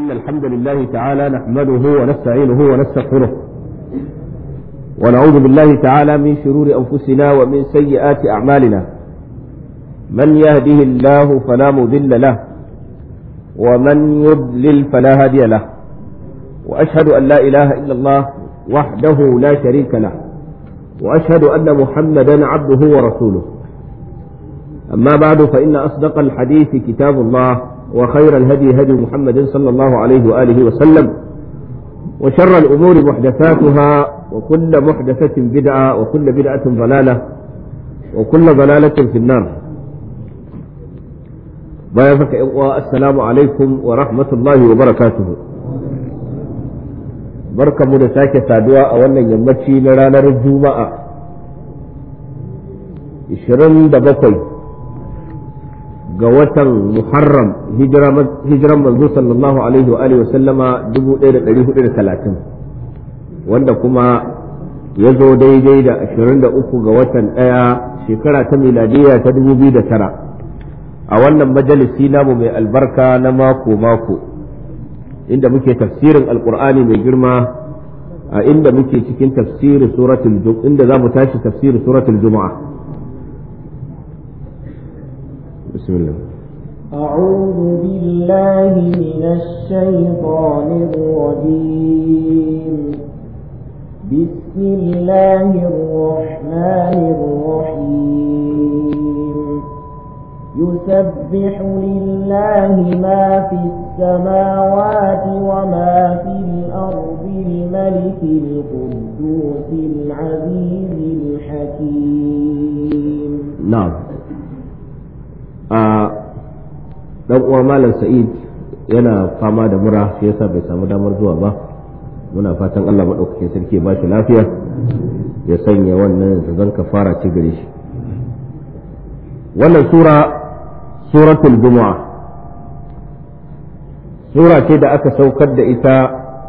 إن الحمد لله تعالى نحمده ونستعينه ونستغفره ونعوذ بالله تعالى من شرور أنفسنا ومن سيئات أعمالنا من يهده الله فلا مضل له ومن يضلل فلا هادي له وأشهد أن لا إله إلا الله وحده لا شريك له وأشهد أن محمدا عبده ورسوله أما بعد فإن أصدق الحديث كتاب الله وخير الهدي هدي محمد صلى الله عليه وآله وسلم وشر الأمور محدثاتها وكل محدثة بدعة وكل بدعة ضلالة وكل ضلالة في النار بيافك السلام عليكم ورحمة الله وبركاته barka mu da sake saduwa a wannan yammaci na ranar juma'a 27 ga watan muharram hijiran manzo sallallahu alaihi wa alihi wasallama 1430 wanda kuma ya zo daidai da 23 ga watan ɗaya shekara ta miladiya ta 2009 a wannan majalisi namu mai albarka na mako-mako inda muke tafsirin alkur'ani mai girma a inda muke cikin tafsirin suratul inda za mu tashi tafsirin suratul juma'a bismillah أعوذ بالله من الشيطان الرجيم بسم الله الرحمن الرحيم يسبح لله ما في السماوات وما في الأرض الملك القدوس العزيز الحكيم نعم dan uwa malam sa'id yana fama da mura shi yasa bai samu damar zuwa ba muna fatan Allah maɗaukakin sarki ba shi lafiya ya sanya wannan zan kafara ci gare shi wannan sura suratul jumu'a sura ce da aka saukar da ita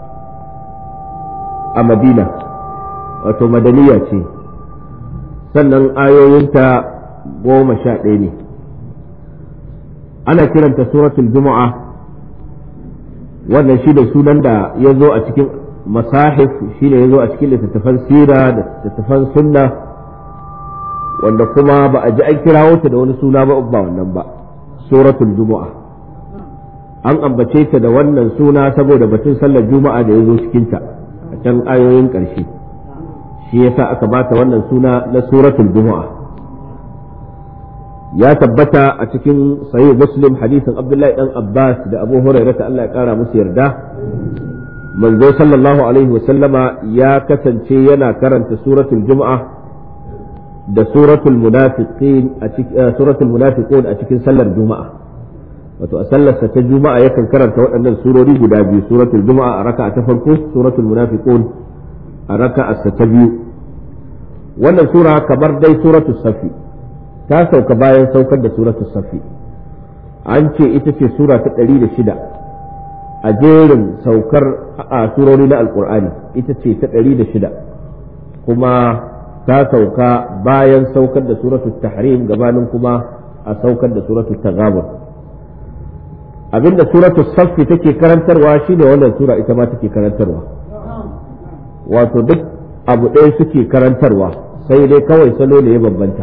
a madina wato madaniya ce sannan ayoyinta goma sha ɗaya ne ana kiranta suratul jumu'a wannan shi da sunan da ya zo a cikin masahif shi ne ya zo a cikin littattafan sira da littattafan sunna wanda kuma ba a ji an kirawo ta da wani suna ba ba wannan ba suratul jumu'a an ambace ta da wannan suna saboda batun sallar juma'a da ya zo cikinta a can ayoyin ƙarshe shi yasa aka bata wannan suna na suratul jumu'a ya tabbata a cikin sahih muslim hadisin abdullahi dan abbas da abu hurairah Allah ya kara musu yarda manzo sallallahu alaihi wa sallama ya kasance yana karanta suratul jumu'a da suratul munafiqin a cikin suratul munafiqun a cikin sallar juma'a wato a sallarsa ta juma'a yakan karanta waɗannan surori guda biyu suratul juma'a a raka'a ta farko suratul munafiqun a raka'a ta biyu wannan sura kamar dai suratul safi ta sauka bayan saukar da suratul safi an ce ita ce sura ta ɗari da shida a jerin saukar a surori na alkur'ani ita ce ta ɗari da shida kuma ta sauka bayan saukar da suratul tahrim gabanin kuma a saukar da suratul taghabun abinda suratul saffi take karantarwa shine wannan sura ita ma take karantarwa wato duk abu ɗaya suke karantarwa sai dai kawai salo ne ya bambanta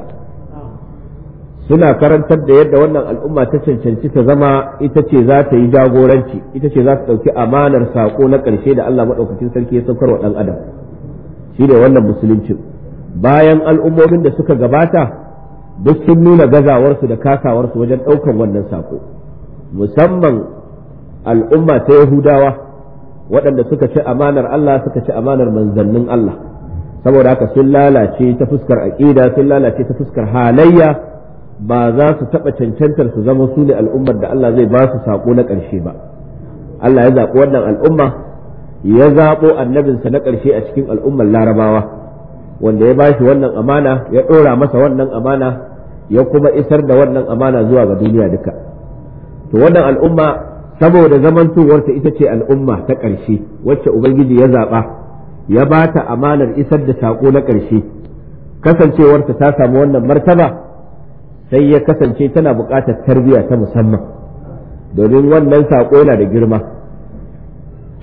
suna karantar da yadda wannan al'umma ta cancanci ta zama ita ce za ta yi jagoranci ita ce za ta ɗauki amanar saƙo na ƙarshe da Allah maɗaukakin sarki ya saukar wa ɗan adam shi ne wannan musuluncin bayan al'ummomin da suka gabata duk sun nuna gazawarsu da kasawarsu wajen ɗaukan wannan saƙo musamman al'umma ta yahudawa waɗanda suka ci amanar Allah suka ci amanar manzannin Allah saboda haka sun lalace ta fuskar aƙida sun lalace ta fuskar halayya ba za su taɓa cancantar su zama su ne al'ummar da Allah zai ba su saƙo na ƙarshe ba Allah ya zaɓi wannan al'umma ya zaɓo annabinsa na ƙarshe a cikin al'ummar larabawa wanda ya ba shi wannan amana ya ɗora masa wannan amana ya kuma isar da wannan amana zuwa ga duniya duka to wannan al'umma saboda zamantowarta ita ce al'umma ta ƙarshe wacce ubangiji ya zaɓa ya ba ta amanar isar da saƙo na ƙarshe kasancewarta ta samu wannan martaba sai ya kasance tana buƙatar tarbiyya ta musamman domin wannan saƙo yana da girma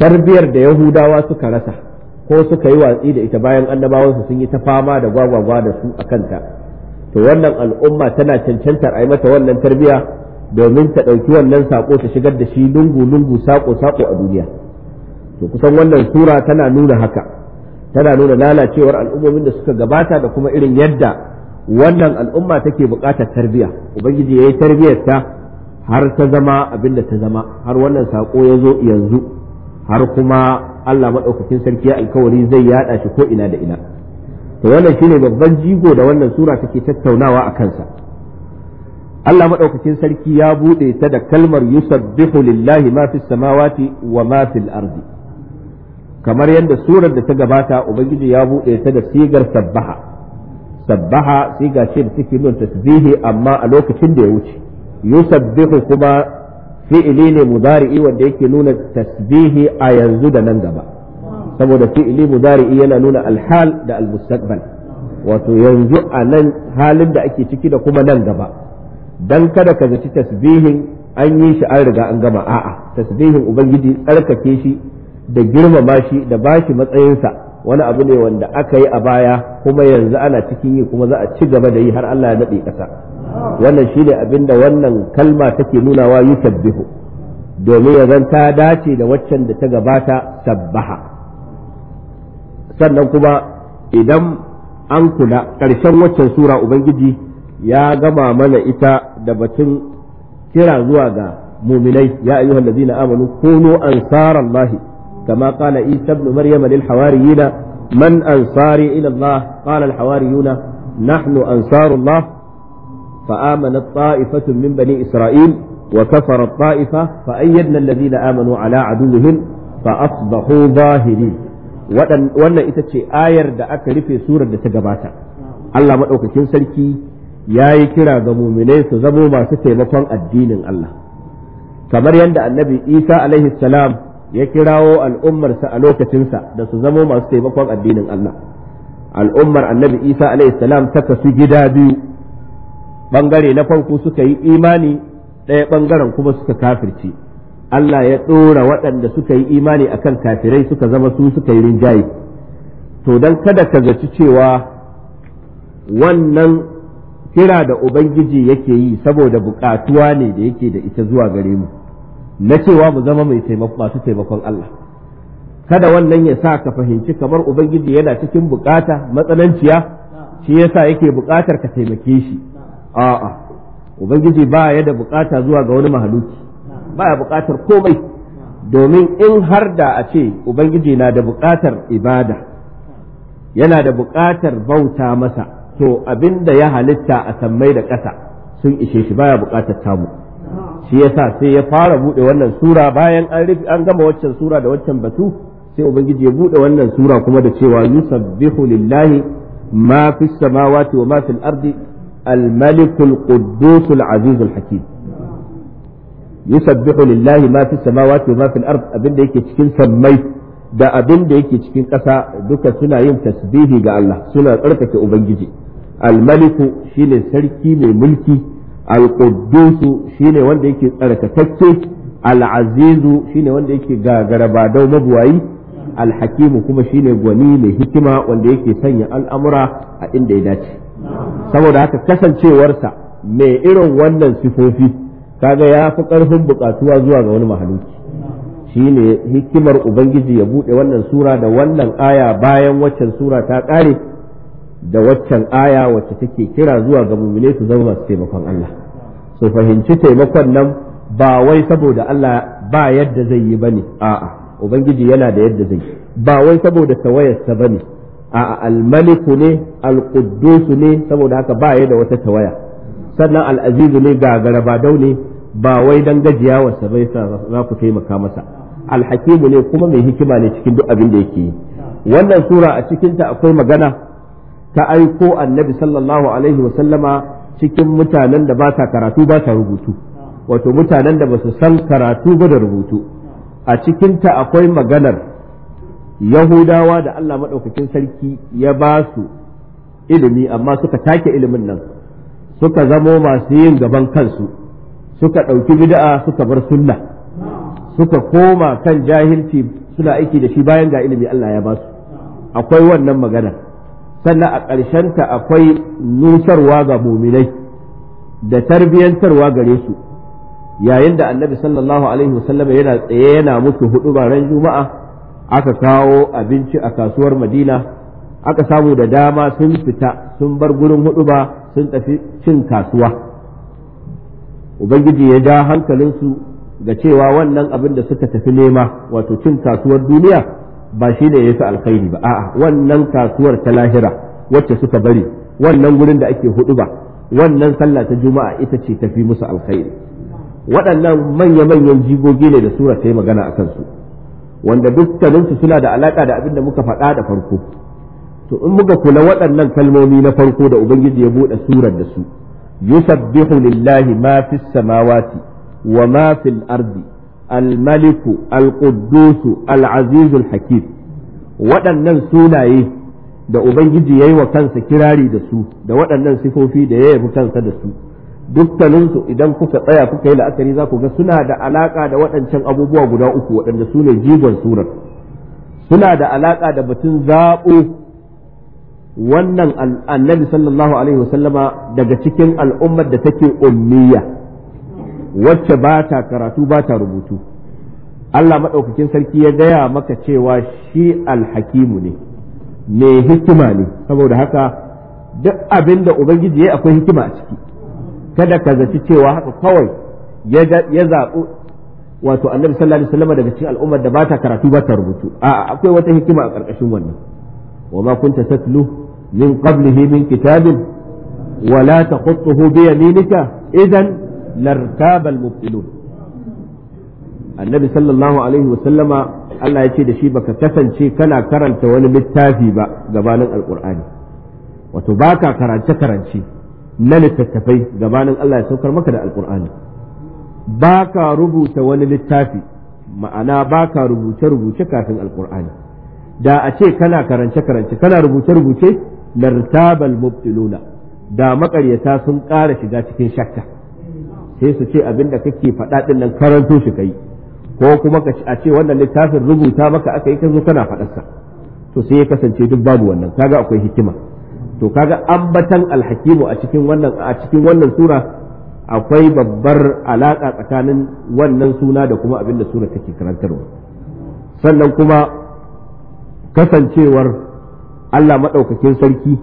tarbiyar da yahudawa suka rasa ko suka yi watsi da ita bayan annabawansu sun yi ta fama da gwagwagwa da su a kanta to wannan al'umma tana cancantar a yi mata wannan tarbiya domin ta ɗauki wannan saƙo ta shigar da shi lungu-lungu saƙo-saƙo a duniya to kusan wannan sura tana nuna haka tana nuna lalacewar al'ummomin da suka gabata da kuma irin yadda wannan al'umma take buƙatar tarbiya ubangiji ya yi tarbiyarta har ta zama abin da ta zama har wannan saƙo ya zo yanzu har kuma Allah maɗaukakin sarki ya alkawari zai yaɗa shi ko ina da ina to wannan shine babban jigo da wannan sura take tattaunawa a kansa Allah maɗaukakin sarki ya buɗe ta da kalmar yusabbihu lillahi ma fis samawati wa ma fil ardi kamar yadda surar da ta gabata ubangiji ya buɗe ta da sigar sabbaha sabbaha siga ce da take nuna tasbihi amma a lokacin da ya wuce yusabbihu kuma fi'ili ne mudari'i wanda yake nuna tasbihi a yanzu da nan gaba saboda fi'ili mudari'i yana nuna alhal da almustaqbal wato yanzu a nan halin da ake ciki da kuma nan gaba dan kada ka zaci tasbihin an yi shi an riga an gama a'a tasbihin ubangiji tsarkake shi da girmama shi da bashi matsayinsa wani abu ne wanda aka yi a baya kuma yanzu ana cikin yi kuma za a ci gaba da yi har Allah ya daɗe ƙasa wannan shi ne abin da wannan kalma take nunawa yusabbihu domin ya zan ta dace da waccan da ta gabata sabbaha sannan kuma idan an kula ƙarshen waccan sura ubangiji ya gama mana ita da batun kira zuwa ga muminai ya ayyuhal ladzina amanu kunu ansarallahi kama qala isa ibn maryam lil hawariyina man ansari ila allah qala al hawariyuna nahnu ansarullah فآمنت طائفة من بني إسرائيل وكفرت طائفة فأيدنا الذين آمنوا على عدوهم فأصبحوا ظاهرين wannan ita ce ayar da aka rufe surar da ta gabata Allah maɗaukakin sarki ya yi kira ga muminai su zamo masu taimakon addinin Allah kamar yadda annabi Isa alaihi salam ya kirawo al'ummarsa a lokacinsa da su zamo masu taimakon addinin Allah al'ummar annabi Isa alaihi salam ta kasu gida biyu bangare na farko suka yi imani ɗaya bangaren kuma suka kafirce Allah ya ɗora waɗanda suka yi imani akan kafirai suka zama su suka yi rinjaye to don kada ka zaci cewa wannan kira da Ubangiji yake yi saboda buƙatuwa ne da yake da ita zuwa gare mu na cewa mu zama mai masu taimakon Allah kada wannan ya sa ka fahimci kamar Ubangiji yana cikin bukata matsananciya shi yasa yake buƙatar ka taimake shi a'a ubangiji ba ya da bukata zuwa ga wani mahaluki ba ya bukatar komai domin in har da a ce ubangiji na da bukatar ibada yana da bukatar bauta masa to abin da ya halitta a sammai da ƙasa sun ishe shi baya bukatar tamu shi yasa sai ya fara bude wannan sura bayan an an gama waccan sura da waccan batu sai ubangiji ya bude wannan sura kuma da cewa yusabbihu lillahi ma fis samawati wa ma fil ardi الملك القدوس العزيز الحكيم يسبح لله ما في السماوات وما في الأرض أبن yake cikin sammai da abin da yake cikin ƙasa duka suna yin tasbihi ga Allah suna tsarkake Ubangiji almaliku shine sarki mai mulki alƙuddusu shine wanda yake tsarkakakke al'azizu shine wanda yake gagarabadau mabuwayi alhakimu kuma shine gwani mai hikima wanda yake sanya al'amura a inda ya dace saboda haka kasancewarsa mai irin wannan sifofi kaga ya fi ƙarfin buƙatuwa zuwa ga wani mahaluki shine hikimar ubangiji ya buɗe wannan sura da wannan aya bayan waccan sura ta ƙare da waccan aya wacce take kira zuwa ga mumine su zama masu taimakon Allah su fahimci taimakon nan ba wai saboda Allah ba yadda zai yi bane a'a ubangiji yana da yadda zai ba wai saboda tawayarsa bane a'a almaliku ne alquddusu ne saboda haka ba ya da wata tawaya sannan al'azizu ne ga garabadau ne ba wai dan gajiyawarsa bai sa za ku taimaka masa alhakimu ne kuma mai hikima ne cikin duk abin da yake yi wannan sura a cikinta akwai magana ta aiko annabi sallallahu alaihi wasallama cikin mutanen da ba sa karatu ba sa rubutu wato mutanen da ba su san karatu ba da rubutu a cikinta akwai maganar yahudawa da Allah maɗaukakin sarki ya ba su ilimi amma suka take ilimin nan suka zamo masu yin gaban kansu suka ɗauki bid'a suka bar sunna suka koma kan jahilci suna aiki da shi bayan ga ilimi Allah ya ba su akwai wannan magana sannan a ƙarshenta akwai nusarwa ga muminai da tarbiyyantarwa gare su yayin da annabi sallallahu alaihi wasallam yana tsaye yana musu hudu ran juma'a aka kawo abinci a kasuwar madina aka samu da dama sun fita sun bar gurin hudu ba sun tafi cin kasuwa ubangiji ya ja hankalinsu ga cewa wannan abin da suka tafi nema wato cin kasuwar duniya ba shi ne ya fi alkhairi ba a'a wannan kasuwar ta lahira wacce suka bari wannan gurin da ake hudu ba wannan sallah ta juma'a ita ce tafi musu alkhairi waɗannan manya-manyan jigogi ne da sura ta yi magana a kansu wanda dukkaninsu suna da alaka da abin da muka faɗa da farko to in muka kula waɗannan kalmomi na farko da ubangiji ya buɗe surar da su yusabbihu lillahi ma fis samawati wa ma fil ardi الملك القدوس العزيز الحكيم waɗannan sunaye da Ubangiji ya yi wa kansa kirari da su da waɗannan sifofi da ya yabi kansa da su dukkaninsu idan kuka tsaya kuka yi la'akari za ku ga suna da alaƙa da waɗancan abubuwa guda uku waɗanda su ne jigon surar suna da alaƙa da batun zaɓo wannan annabi sallallahu alaihi wasallama daga cikin al'ummar da take ummiya wacce ba ta karatu ba ta rubutu Allah maɗaukakin sarki ya gaya maka cewa shi alhakimu ne mai hikima ne saboda haka duk abin da Ubangiji ya akwai hikima a ciki kada ka zaci cewa haka kawai ya zaɓi wato annabi sallallahu alaihi wasallam daga cikin al'ummar da ba ta karatu ba ta rubutu a'a akwai wata hikima a ƙarƙashin wannan wa ma kunta tatlu min qablihi min kitabin wala taqutuhu bi yaminika idan lartabal mubtilun annabi sallallahu alaihi wa sallama Allah ya ce da shi baka kasance kana karanta wani littafi ba gabanin alqur'ani wato baka karance karance na littattafai gabanin Allah ya saukar maka da alqur'ani baka rubuta wani littafi ma'ana baka rubuce rubuce kafin alqur'ani da a ce kana karance karance kana rubuce rubuce lartabal mubtiluna da maƙaryata sun ƙara shiga cikin shakka sai su ce abin da kake faɗa ɗin nan karanto shi kai ko kuma a ce wannan littafin rubuta maka aka yi ka zo kana faɗarsa to sai ya kasance duk babu wannan kaga akwai hikima to kaga ambatan alhakimu a cikin wannan a cikin wannan sura akwai babbar alaka tsakanin wannan suna da kuma abin da sura take karantarwa sannan kuma kasancewar Allah maɗaukakin sarki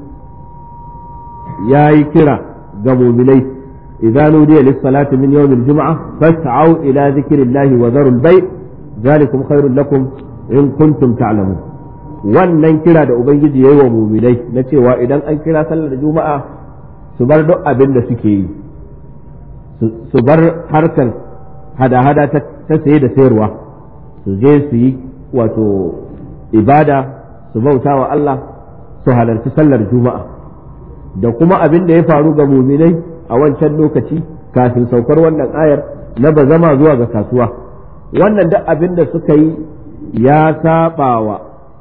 ya yi kira ga muminai إذا نودي للصلاة من يوم الجمعة فاسعوا إلى ذكر الله وذروا البيع ذلكم خير لكم إن كنتم تعلمون wannan kira da Ubangiji ya yi wa muminai na cewa idan an kira sallar juma'a su bar duk abin da suke yi su bar harkar hada-hada ta saye da sayarwa su je su yi wato ibada su bauta wa Allah su halarci sallar juma'a da kuma abin da ya faru ga muminai a wancan lokaci kafin saukar wannan ayar na ba zama zuwa ga kasuwa wannan duk abin da suka yi ya saɓawa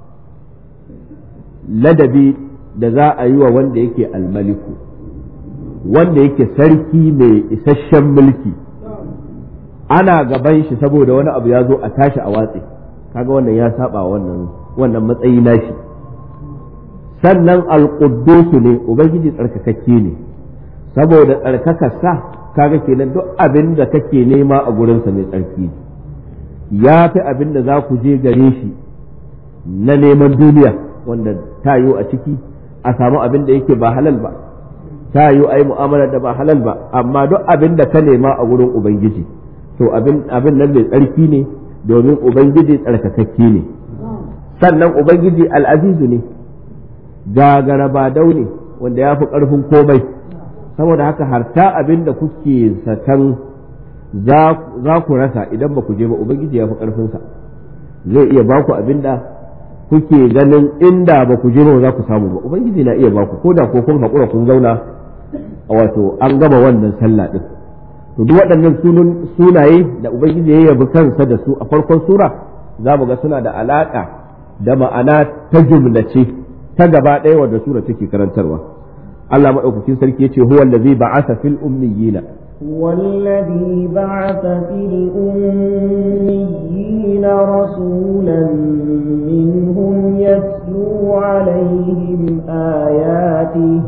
ladabi da za a yi wa wanda yake almaliku wanda yake sarki mai isasshen mulki ana gaban shi saboda wani abu ya zo a tashi a watse kaga wannan ya saba wannan wannan matsayi nashi sannan alƙuddusu ne ubangiji tsarkakakke ne saboda tsarkakarsa kaga kenan duk abin da kake nema a gurinsa mai tsarki ya fi abin da za ku je gare shi na neman duniya wanda ta yiwu a ciki a samu abin da yake ba halal ba ta yiwu a yi mu'amalar da ba halal ba amma duk abin da ka nema a gurin ubangiji to abin nan mai tsarki ne domin ubangiji tsarkakakke ne sannan ubangiji al'azizu ne gagara ba ne wanda ya fi ƙarfin komai saboda haka harta abin da kuke satan za ku rasa idan ba ku je ba ubangiji ya fi ƙarfinsa zai iya ba ku abin da kuke ganin inda ba ku je ba za ku samu ba ubangiji na iya ba ku ko da ko kun haƙura kun zauna wato an gama wannan sallah din to duk waɗannan sunaye da ubangiji ya yabi kansa da su a farkon sura za mu ga suna da alaƙa da ma'ana ta jumlace ta gaba ɗaya wadda sura take karantarwa Allah maɗaukakin sarki ya ce huwa allazi ba'atha fil ummiyina هو الذي بعث في الأميين رسولا منهم يتلو عليهم آياته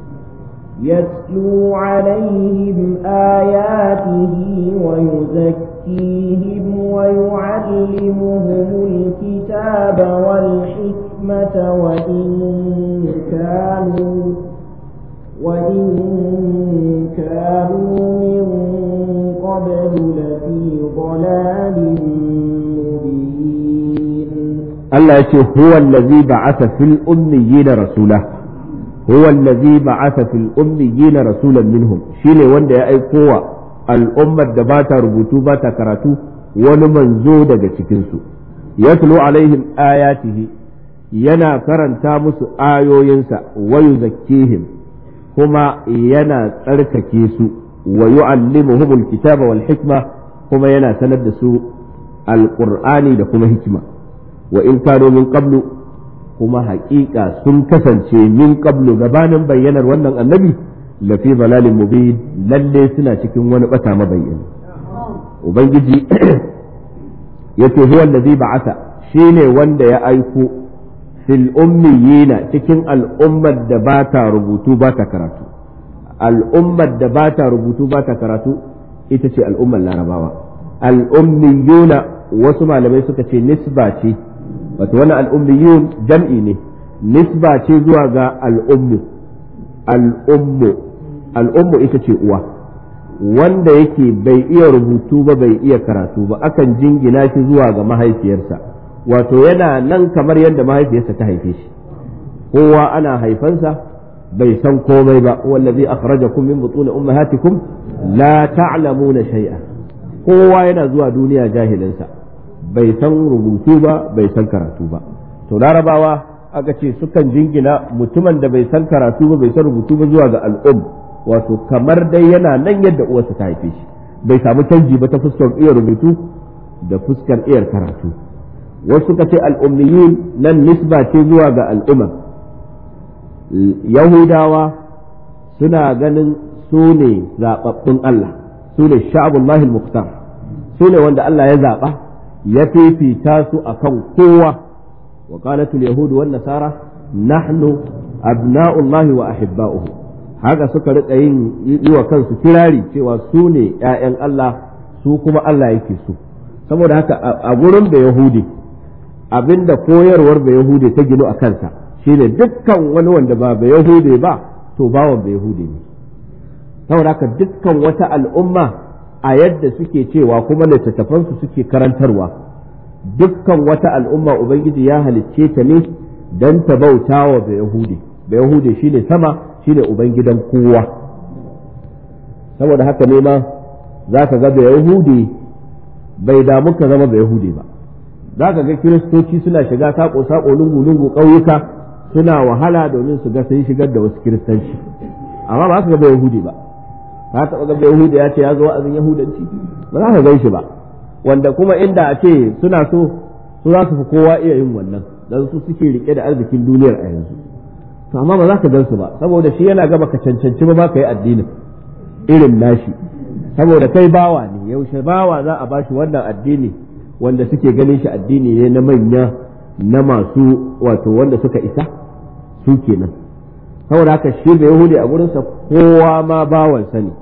يتلو عليهم آياته ويزكيهم ويعلمهم الكتاب والحكمة وإن كانوا وإن كانوا من قبل لفي ضلال مبين الله يقول هو الذي بعث في الأميين رسوله هو الذي بعث في الأميين رسولا منهم شيني وند يا أيقوة الأمة دباتا ربوتو باتا كراتو ونمنزو دقا تكنسو يتلو عليهم آياته ينا كرنتا مسو آيو ينسى ويزكيهم كما ينا ترككيسو ويعلمهم الكتاب والحكمة كما ينا سندسو القرآن لكم حكمة وإن كانوا من قبل kuma haƙiƙa sun kasance min qablu gabanin bayyanar wannan annabi lafi balalin mubin lalle suna cikin wani bata mabayyani ubangiji yace huwa allazi ba'atha shine wanda ya aiko fil ummiyina cikin al'ummar da ba ta rubutu ba ta karatu al'ummar da ba ta rubutu ba ta karatu ita ce al'ummar larabawa al'ummiyuna wasu malamai suka ce nisba ce wato wani al'ummiyun jam'i ne nisba ce zuwa ga al'ummu al'ummu al'ummu ita ce uwa wanda yake bai iya rubutu ba bai iya karatu ba akan jingina shi zuwa ga mahaifiyarsa wato yana nan kamar yadda mahaifiyarsa ta haife shi kowa ana haifansa bai san komai ba wallazi akhrajakum min butun ummahatikum la ta'lamuna shay'a kowa yana zuwa duniya jahilinsa bai san rubutu ba bai san karatu ba to larabawa aka ce sukan jingina mutumin da bai san karatu ba bai san rubutu ba zuwa ga al'um wato kamar dai yana nan yadda uwarsa ta haife shi bai samu canji ba ta fuskar iya rubutu da fuskar iya karatu wasu suka ce al'ummiyun nan nisba ce zuwa ga al'umma yahudawa suna ganin su ne zaɓaɓɓun Allah su ne sha'abullahi al-muqtar su ne wanda Allah ya zaɓa ya fifita su akan kowa wa qalatul yahudu wan nasara nahnu abna'ullahi wa ahibba'uhu haka suka rika yin yi wa kansu kirari cewa su ne ƴaƴan Allah su kuma Allah yake su saboda haka a gurin da yahudi abinda koyarwar da yahudi ta gino a kansa shine dukkan wani wanda ba ba yahude ba to bawan ba yahude ne saboda haka dukkan wata al'umma a yadda suke cewa kuma littattafansu suke karantarwa dukkan wata al'umma ubangiji ya halicce ta ne don ta bauta wa ba yahude ba yahude shine sama shine ubangidan kowa saboda haka ne ma za ka ga ba yahude bai damu ka zama ba yahude ba za ka ga kiristoci suna shiga sako-sako lungu-lungu ƙauyuka suna wahala domin su ga sun shigar da wasu kiristanci amma ba su ga bai yahudi ba ka taɓa ga bai yahudi ya ce ya zo wa'azin yahudanci ba za ka gan shi ba wanda kuma inda a ce suna so su za su fi kowa iya yin wannan dan su suke rike da arzikin duniyar a yanzu to amma ba za ka gan su ba saboda shi yana gaba ka cancanci ba ka yi addinin irin nashi saboda kai bawa ne yaushe bawa za a bashi wannan addini wanda suke ganin shi addini ne na manya na masu wato wanda suka isa su kenan saboda haka shi da yahudi a gurinsa kowa ma bawansa ne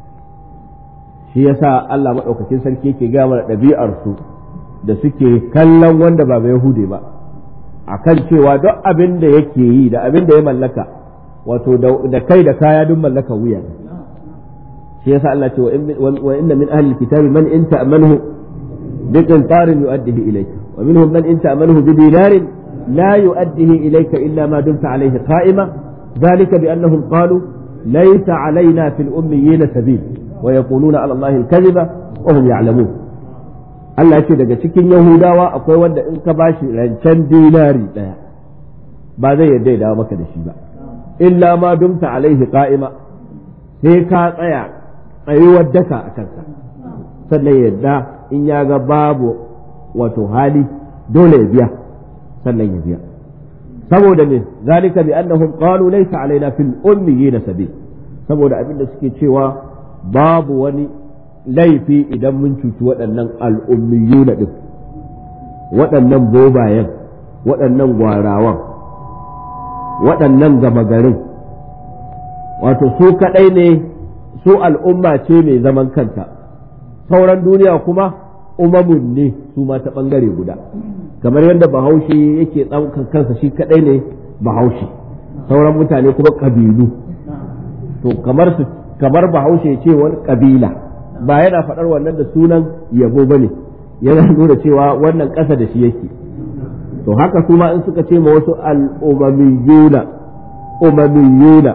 shi yasa Allah maɗaukakin sarki yake gaya mana ɗabi'ar su da suke kallon wanda ba ba yahudi ba akan cewa duk abin da yake yi da abin da ya mallaka wato da kai da kaya duk mallaka wuya shi yasa Allah ce wa inna min ahli kitabi man in ta'manhu bi qintarin yu'addihi ilayka ومنهم من إن تأمنه بدينار لا يؤديه إليك إلا ما دمت عليه قائما ذلك بأنهم قالوا ليس علينا في الأميين سبيل ويقولون على الله الكذب وهم يعلمون Allah ce daga cikin Yahudawa akwai wanda in ka bashi rancen dinari ɗaya ba zai yarda ya dawo maka da shi ba illa ma dumta alaihi qa'ima sai ka tsaya tsayuwar daka a kansa sannan yadda in ya ga babu wato hali dole ya biya sannan ya biya saboda me zalika bi annahum qalu laysa alaina fil ummiyina sabil saboda abinda suke cewa babu wani laifi idan mun cuci waɗannan al'ummiyuna ɗin waɗannan bobayen waɗannan gwarawan waɗannan gama garin wato su kaɗai ne su al'umma ce mai zaman kanta sauran duniya kuma umamun ne su ma ta ɓangare guda kamar yadda bahaushe yake ɗaukar kansa shi kaɗai ne bahaushe sauran mutane kuma ƙabilu to kamar su kamar bahaushe ce wani ƙabila ba yana faɗar wannan da sunan yabo ba ne yana nuna cewa wannan ƙasa da shi yake to haka su ma in suka ce ma wasu al'umamiyuna umamiyuna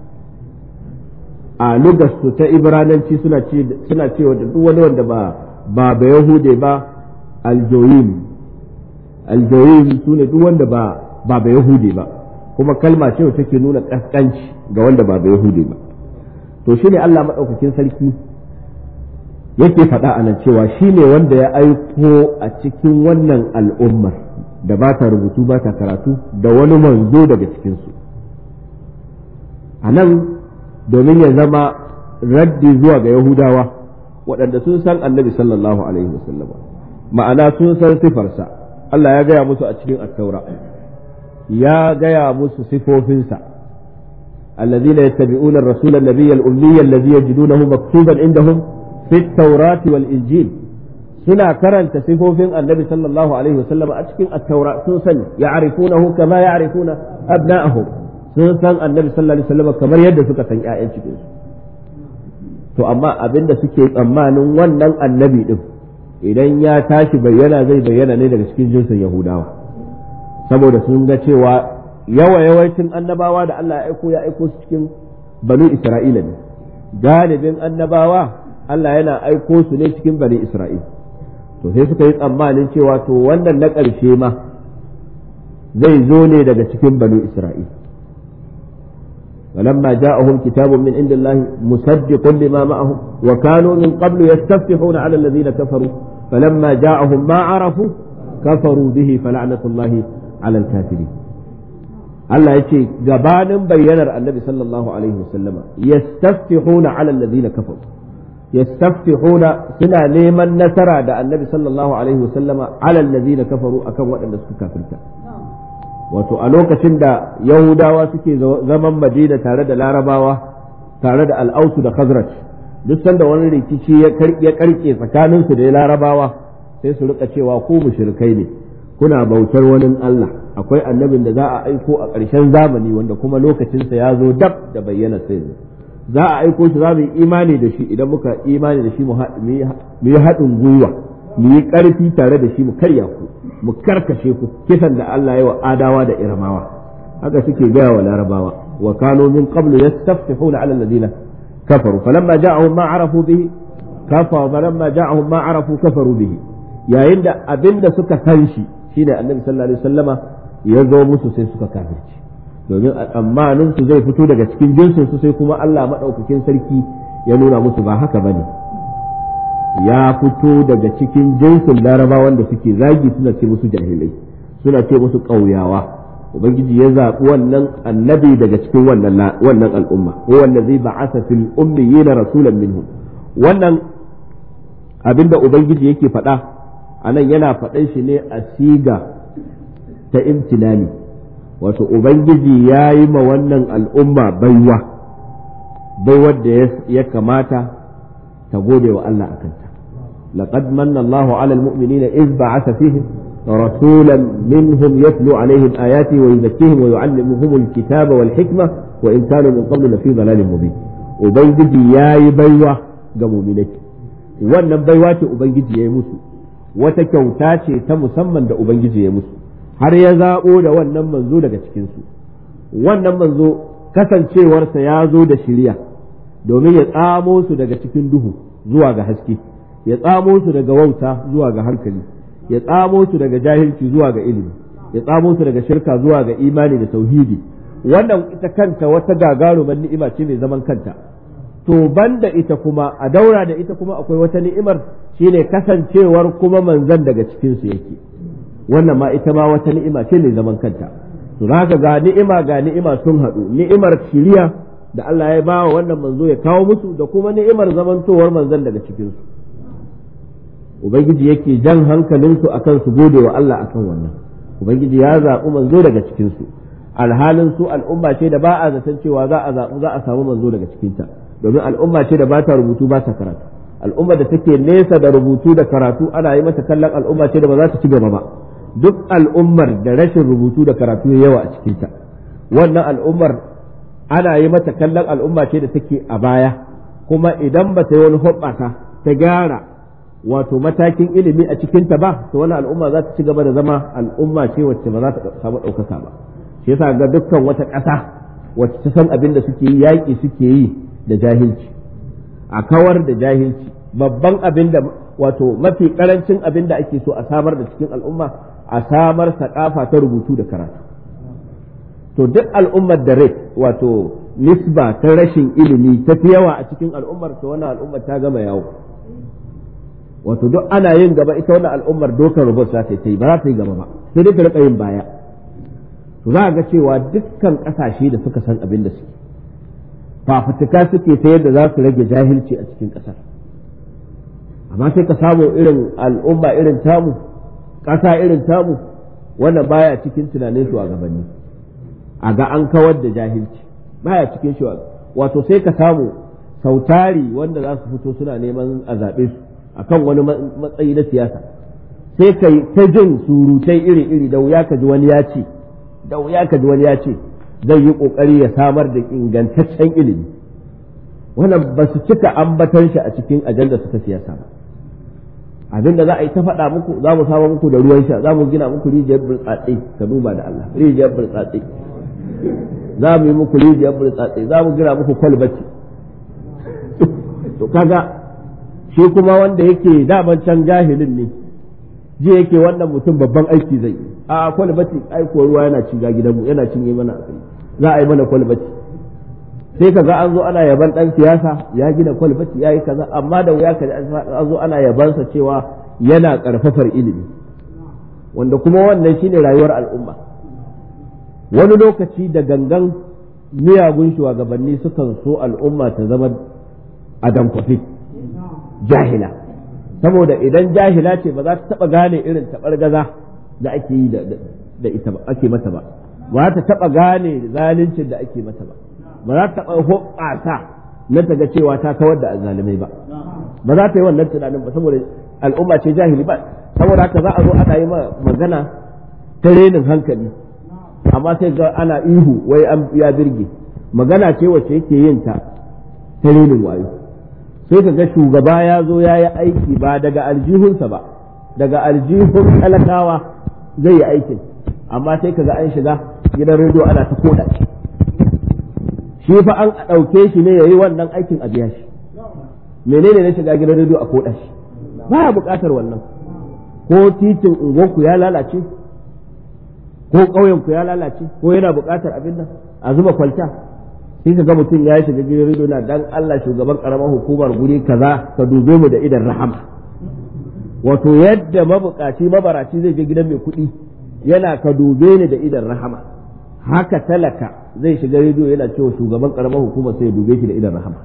a lugarsu ta ibrananci suna suna cewa da duk wani wanda ba ba ba yahude ba aljoyim aljoyim su ne duk wanda ba ba ba yahude ba kuma kalma ce wacce take nuna kaskanci ga wanda ba ba yahude ba to shine Allah madaukakin sarki yake faɗa a nan cewa shi ne wanda ya aiko a cikin wannan al'ummar da ba ta rubutu ba ta karatu da wani manzo daga cikinsu a nan domin ya zama raddi zuwa ga yahudawa waɗanda sun san annabi sallallahu alaihi wasallama ma'ana sun san sifarsa Allah ya gaya musu a cikin attaura ya gaya musu sifofinsa الذين يتبعون الرسول النبي الأمي الذي يجدونه مكتوبا عندهم في التوراة والإنجيل سنا كرن تصفوفين النبي صلى الله عليه وسلم أتكين التوراة سنسن يعرفونه كما يعرفون أبناءهم سنسن النبي صلى الله عليه وسلم كما يد سكة آية to amma abin da suke tsammanin wannan annabi din idan ya tashi bayyana zai bayyana ne daga cikin jinsin yahudawa saboda sun ga cewa yawa yawancin annabawa da Allah ya aiko ya aiko su cikin banu isra'ila ne galibin annabawa Allah yana aiko su ne cikin bani Isra'il to sai suka yi tsammanin cewa to wannan na ƙarshe ma zai zo ne daga cikin bani Isra'il ولما جاءهم كتاب من عند الله مصدق لما معهم وكانوا من قبل يستفتحون على الذين كفروا فلما جاءهم ما عرفوا كفروا به فلعنة الله على الكافرين Allah ya ce gabanin bayyanar annabi sallallahu alaihi wasallama yastaftihuna ala allazina kafaru yastaftihuna suna neman nasara da annabi sallallahu alaihi wasallama ala allazina kafaru akan waɗanda suka kafirta wato a lokacin da yahudawa suke zaman madina tare da larabawa tare da al'ausu da khazraj duk sanda wani rikici ya karke tsakaninsu da larabawa sai su rika cewa ku mushrikai ne kuna bautar wani Allah akwai annabin da za a aiko a ƙarshen zamani wanda kuma lokacinsa ya zo dab da bayyana sai za a aiko shi za mu yi imani da shi idan muka imani da shi mu yi haɗin gwiwa mu yi ƙarfi tare da shi mu karya ku mu karkashe ku kisan da Allah ya wa adawa da iramawa haka suke gaya wa larabawa wa kanu min qablu yastaftihuna ala alladhina kafaru falamma ja'ahum ma arafu bihi kafa falamma ja'ahum ma arafu kafaru bihi yayin da abinda suka san shi shine annabi sallallahu alaihi wasallama ya zo musu sai suka kafirci domin a tsammanin su zai fito daga cikin jinsin su sai kuma Allah madaukakin sarki ya nuna musu ba haka bane ya fito daga cikin jinsin larabawan da suke zagi suna ce musu jahilai suna ce musu ƙauyawa ubangiji ya zaɓi wannan annabi daga cikin wannan wannan al'umma huwa allazi ba'atha fil ummiyina rasulan minhum wannan abinda ubangiji yake faɗa anan yana faɗan shi ne a siga ta imtinani wato ubangiji ya yi ma wannan al'umma baiwa baiwar da ya kamata ta gode wa Allah akanta laqad manna Allahu 'ala al-mu'minina iz ba'atha fihim rasulan minhum yatlu 'alayhim ayati wa yuzakkihim wa yu'allimuhum al-kitaba wal hikma wa in kanu min qablu lafi dhalalin mubin ubangiji yayi baiwa ga mu'minai wannan baiwa ce ubangiji yayi musu wata kyauta ce ta musamman da ubangiji ya musu har ya zaɓo da wannan manzo daga cikinsu wannan manzo kasancewarsa ya zo da shirya domin ya tsamo su daga cikin duhu zuwa ga haske ya tsamo su daga wauta zuwa ga hankali ya tsamo su daga jahilci zuwa ga ilimi ya tsamo su daga shirka zuwa ga imani da tauhidi wannan ita kanta wata gagarumar ni'ima ce mai zaman kanta to banda ita kuma a daura da ita kuma akwai wata ni'imar shine kasancewar kuma manzan daga cikinsu yake wannan ma ita ma wata ni'ima ce mai zaman kanta to haka ga ni'ima ga ni'ima sun haɗu ni'imar shiriya da Allah ya ba wa wannan manzo ya kawo musu da kuma ni'imar zamantowar manzon daga cikinsu ubangiji yake jan hankalinsu akan su gode wa Allah akan wannan ubangiji ya zaɓi manzo daga cikinsu alhalin su al'umma ce da ba a zaton cewa za a zaɓi za a samu manzo daga cikinta domin al'umma ce da ba ta rubutu ba ta karatu al'umma da take nesa da rubutu da karatu ana yi mata kallon al'umma ce da ba za ta ci gaba ba duk al'ummar da rashin rubutu da karatu ya yawa a cikinta wannan al'ummar ana yi mata kallon al'umma ce da take a baya kuma idan ba ta yi wani hoɓɓasa ta gyara wato matakin ilimi a cikinta ba to wani al'umma za ta ci gaba da zama al'umma ce wacce ba za ta samu ɗaukaka ba shi yasa ga dukkan wata ƙasa wacce ta san abin da suke yi yaƙi suke yi da jahilci a kawar da jahilci babban abin da wato mafi ƙarancin abin da ake so a samar da cikin al'umma a samar saƙafa ta rubutu da karatu to duk al'ummar da rai wato nisba ta rashin ilimi ta fi yawa a cikin al'ummar to wannan al'ummar ta gama yawo wato duk ana yin gaba ita wannan al'ummar dokar rubut za ta yi ba za ta yi gaba ba sai dai ta rika yin baya to za a ga cewa dukkan kasashe da suka san abin da suke fafutuka suke ta yadda za su rage jahilci a cikin kasar amma sai ka samu irin al'umma irin tamu ƙasa irin tamu wannan baya cikin tunanin shugabanni a ga an kawar da jahilci baya cikin shi wato sai ka samu sautari wanda za su fito suna neman a zaɓe su akan wani matsayi na siyasa sai ka ta jin surutai iri-iri da wuya ka ji wani ya ce da wuya ka ji wani ya ce zai yi kokari ya samar da ingantaccen ilimi wannan ba su cika ambatan shi a cikin ajanda su ta siyasa ba abin da za a yi ta faɗa muku za mu samar muku da ruwan sha za mu gina muku rijiyar burtsatse ka duba da Allah rijiyar burtsatse za mu yi muku rijiyar burtsatse za mu gina muku kwalbati to kaga shi kuma wanda yake daman can jahilin ne ji yake wannan mutum babban aiki zai yi a kwalbati aiko ruwa yana shiga gidanmu yana cinye mana a kai za a yi mana kwalbati sai kaga an zo ana yaban dan siyasa ya gina kwalbati ya yi kaza amma da wuya kaji an zo ana yabansa cewa yana karfafar ilimi wanda kuma wannan shine rayuwar al'umma wani lokaci da gangan miyagun shugabanni sukan so al'umma ta zama a dankwafi jahila saboda idan jahila ce ba za ta taba gane irin gaza da ake yi da ita ba ake mata ba ba ta taba gane zaluncin da ake mata ba ba za ta taba hoɓasa na ta ga cewa ta kawar da azzalumai ba ba za ta yi wannan tunanin ba saboda al'umma ce jahili ba saboda haka za a zo ana yi magana ta renin hankali amma sai ga ana ihu wai an ya birge magana ce wacce yake yin ta ta renin wayo sai ka ga shugaba ya zo ya yi aiki ba daga aljihunsa ba daga aljihun talakawa zai yi aikin amma sai ka ga an shiga gidan rediyo ana ta koda shi shi fa an ɗauke shi ne ya yi wannan aikin a biya shi menene na shiga gidan rediyo a koda shi ba buƙatar wannan ko titin unguwarku ya lalace ko ƙauyenku ya lalace ko yana buƙatar abin nan a zuba kwalta sai ka ga mutum ya shiga gidan rediyo na dan Allah shugaban karamar hukumar guri kaza ka dube mu da idan rahama wato yadda mabukaci mabaraci zai je gidan mai kuɗi yana ka dube ni da idan rahama haka talaka zai shiga rediyo yana cewa shugaban karamar hukumar sai ya dube shi da idan rahama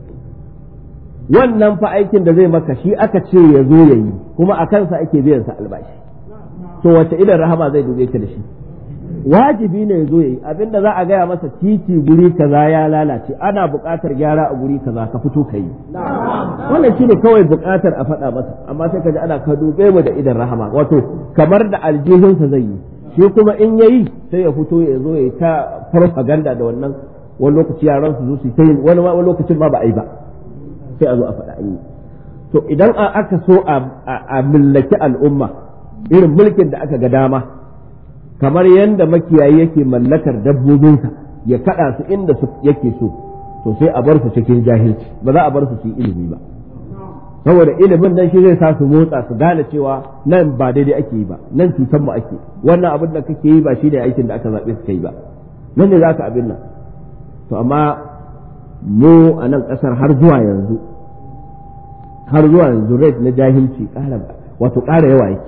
wannan fa aikin da zai maka shi aka ce ya zo ya yi kuma a kansa ake biyan sa albashi to wace idan rahama zai dube ka da shi wajibi ne ya zo ya yi abinda za a gaya masa titi guri kaza ya lalace ana buƙatar gyara a guri kaza ka fito ka yi wannan shi ne kawai buƙatar a faɗa masa amma sai ka ji ana ka dube mu da idan rahama wato kamar da aljihunsa zai yi shi kuma in ya yi sai ya fito ya zo ya yi ta farfaganda da wannan wani lokaci yaran su zo su yi wani lokacin ma ba a yi ba sai a zo a faɗa an yi to idan aka so a mallaki al'umma irin mulkin da aka ga dama kamar yadda makiyayi yake mallakar dabbobinsa ya kada su inda su yake so to sai a bar su cikin jahilci ba za a bar su su yi ilimi ba saboda ilimin nan shi zai sa su motsa su gane cewa nan ba daidai ake yi ba nan cutar mu ake wannan abin da kake yi ba shi ne aikin da aka zaɓe su kai ba nan ne za ka abin nan to amma mu a nan ƙasar har zuwa yanzu har zuwa yanzu rate na jahilci ƙara wato ƙara yawa yake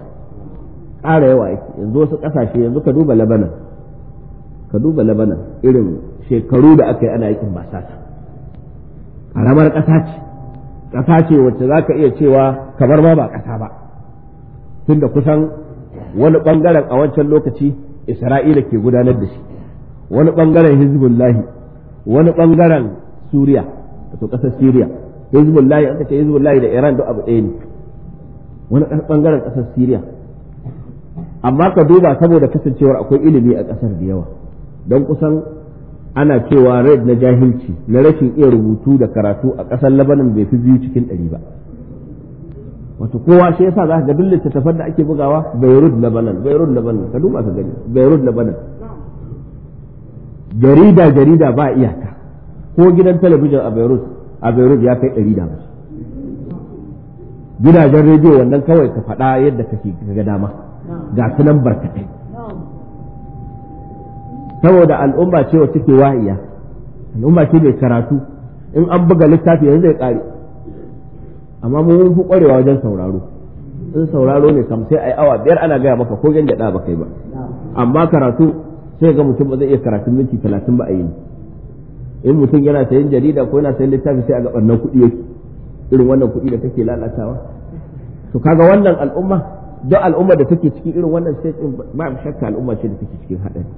ƙara yawa yake yanzu wasu ƙasashe yanzu ka duba labanan ka duba labanan irin shekaru da aka yi ana yakin basasa ƙaramar ƙasa ce ƙasa ce wacce za ka iya cewa kamar ma ba ƙasa ba tunda kusan wani ɓangaren a wancan lokaci isra'ila ke gudanar da shi wani ɓangaren hizbullahi wani ɓangaren suriya wato ƙasar siriya hizbullahi aka ce hizbullahi da iran duk abu ɗaya ne wani ɓangaren ƙasar siriya amma ka duba saboda kasancewar akwai ilimi a ƙasar da yawa don kusan ana cewa red na jahilci na rashin iya rubutu da karatu a ƙasar labanin bai fi biyu cikin ɗari ba wato kowa shi yasa za ka ga duk littattafan da ake bugawa beirut labanan beirut labanan ka duba ka gani beirut labanan jarida jarida ba iyaka ko gidan talabijin a beirut a beirut ya kai ɗari da gidajen rediyo wannan kawai ka faɗa yadda kake ga dama ga sunan barkatai saboda al'umma ce wacce ke wahiya al'umma ce mai karatu in an buga littafi yanzu zai kare amma mu mun fi kwarewa wajen sauraro in sauraro ne kam sai ai awa biyar ana gaya maka ko gyada ba kai ba amma karatu sai ga mutum ba zai iya karatun minti talatin ba a yi in mutum yana sayan jarida ko yana sayan littafi sai a ga ɓannan kuɗi yake irin wannan kuɗi da kake lalatawa to kaga wannan al'umma duk al'umma da take cikin irin wannan sai ba shakka al'umma ce da take cikin haɗari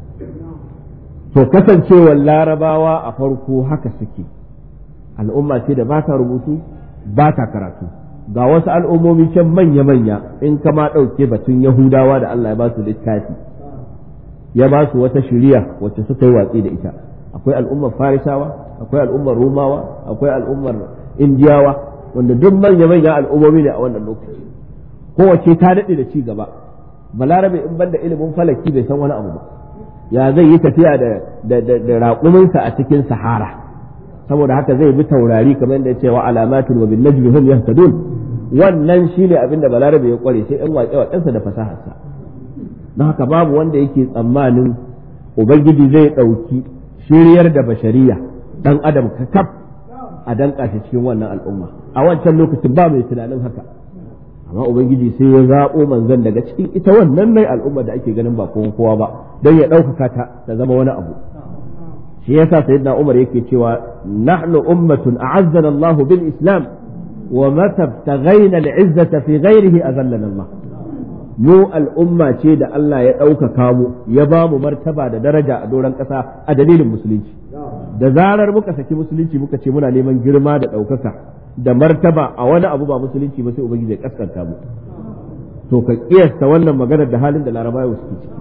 to kasancewar larabawa a farko haka suke al'umma ce da ba ta rubutu ba ta karatu ga wasu al'ummomi can manya-manya in kama ɗauke batun yahudawa da Allah ya ba su littafi ya ba su wata shiriya wacce suka yi watsi da ita akwai al'ummar farisawa akwai al'ummar rumawa akwai al'ummar indiyawa wanda duk manya-manyan al'ummomi ne a wannan lokaci kowace ta daɗe da ci gaba balarabe in banda ilimin falaki bai san wani abu ba ya zai yi tafiya da raƙuminsa a cikin sahara saboda haka zai bi taurari kamar yadda cewa alamatun wa bin najmi hum yahtadun wannan shine abin da balarabe ya kware sai ɗan waƙe waƙensa da fasaharsa don haka babu wanda yake tsammanin ubangiji zai ɗauki shiryar da bashariya ɗan adam kakaf a danƙa shi cikin wannan al'umma a wancan lokacin ba mai tunanin haka amma ubangiji sai ya zaɓo manzon daga cikin ita wannan mai al'umma da ake ganin ba kowa kowa ba don ya ɗaukaka ta ta zama wani abu shi yasa sayyidina Umar yake cewa nahnu ummatun a'azzana Allahu bil Islam wa mata taghaina al-izzata fi ghairihi azallana Allah mu al'umma ce da Allah ya ɗaukaka mu ya ba mu martaba da daraja a doron ƙasa a dalilin musulunci da zarar muka saki musulunci muka ce muna neman girma da ɗaukaka da martaba a wani abu ba musulunci ba sai ubangiji ya kaskanta mu to ka kiyasta wannan maganar da halin da larabawa suke ciki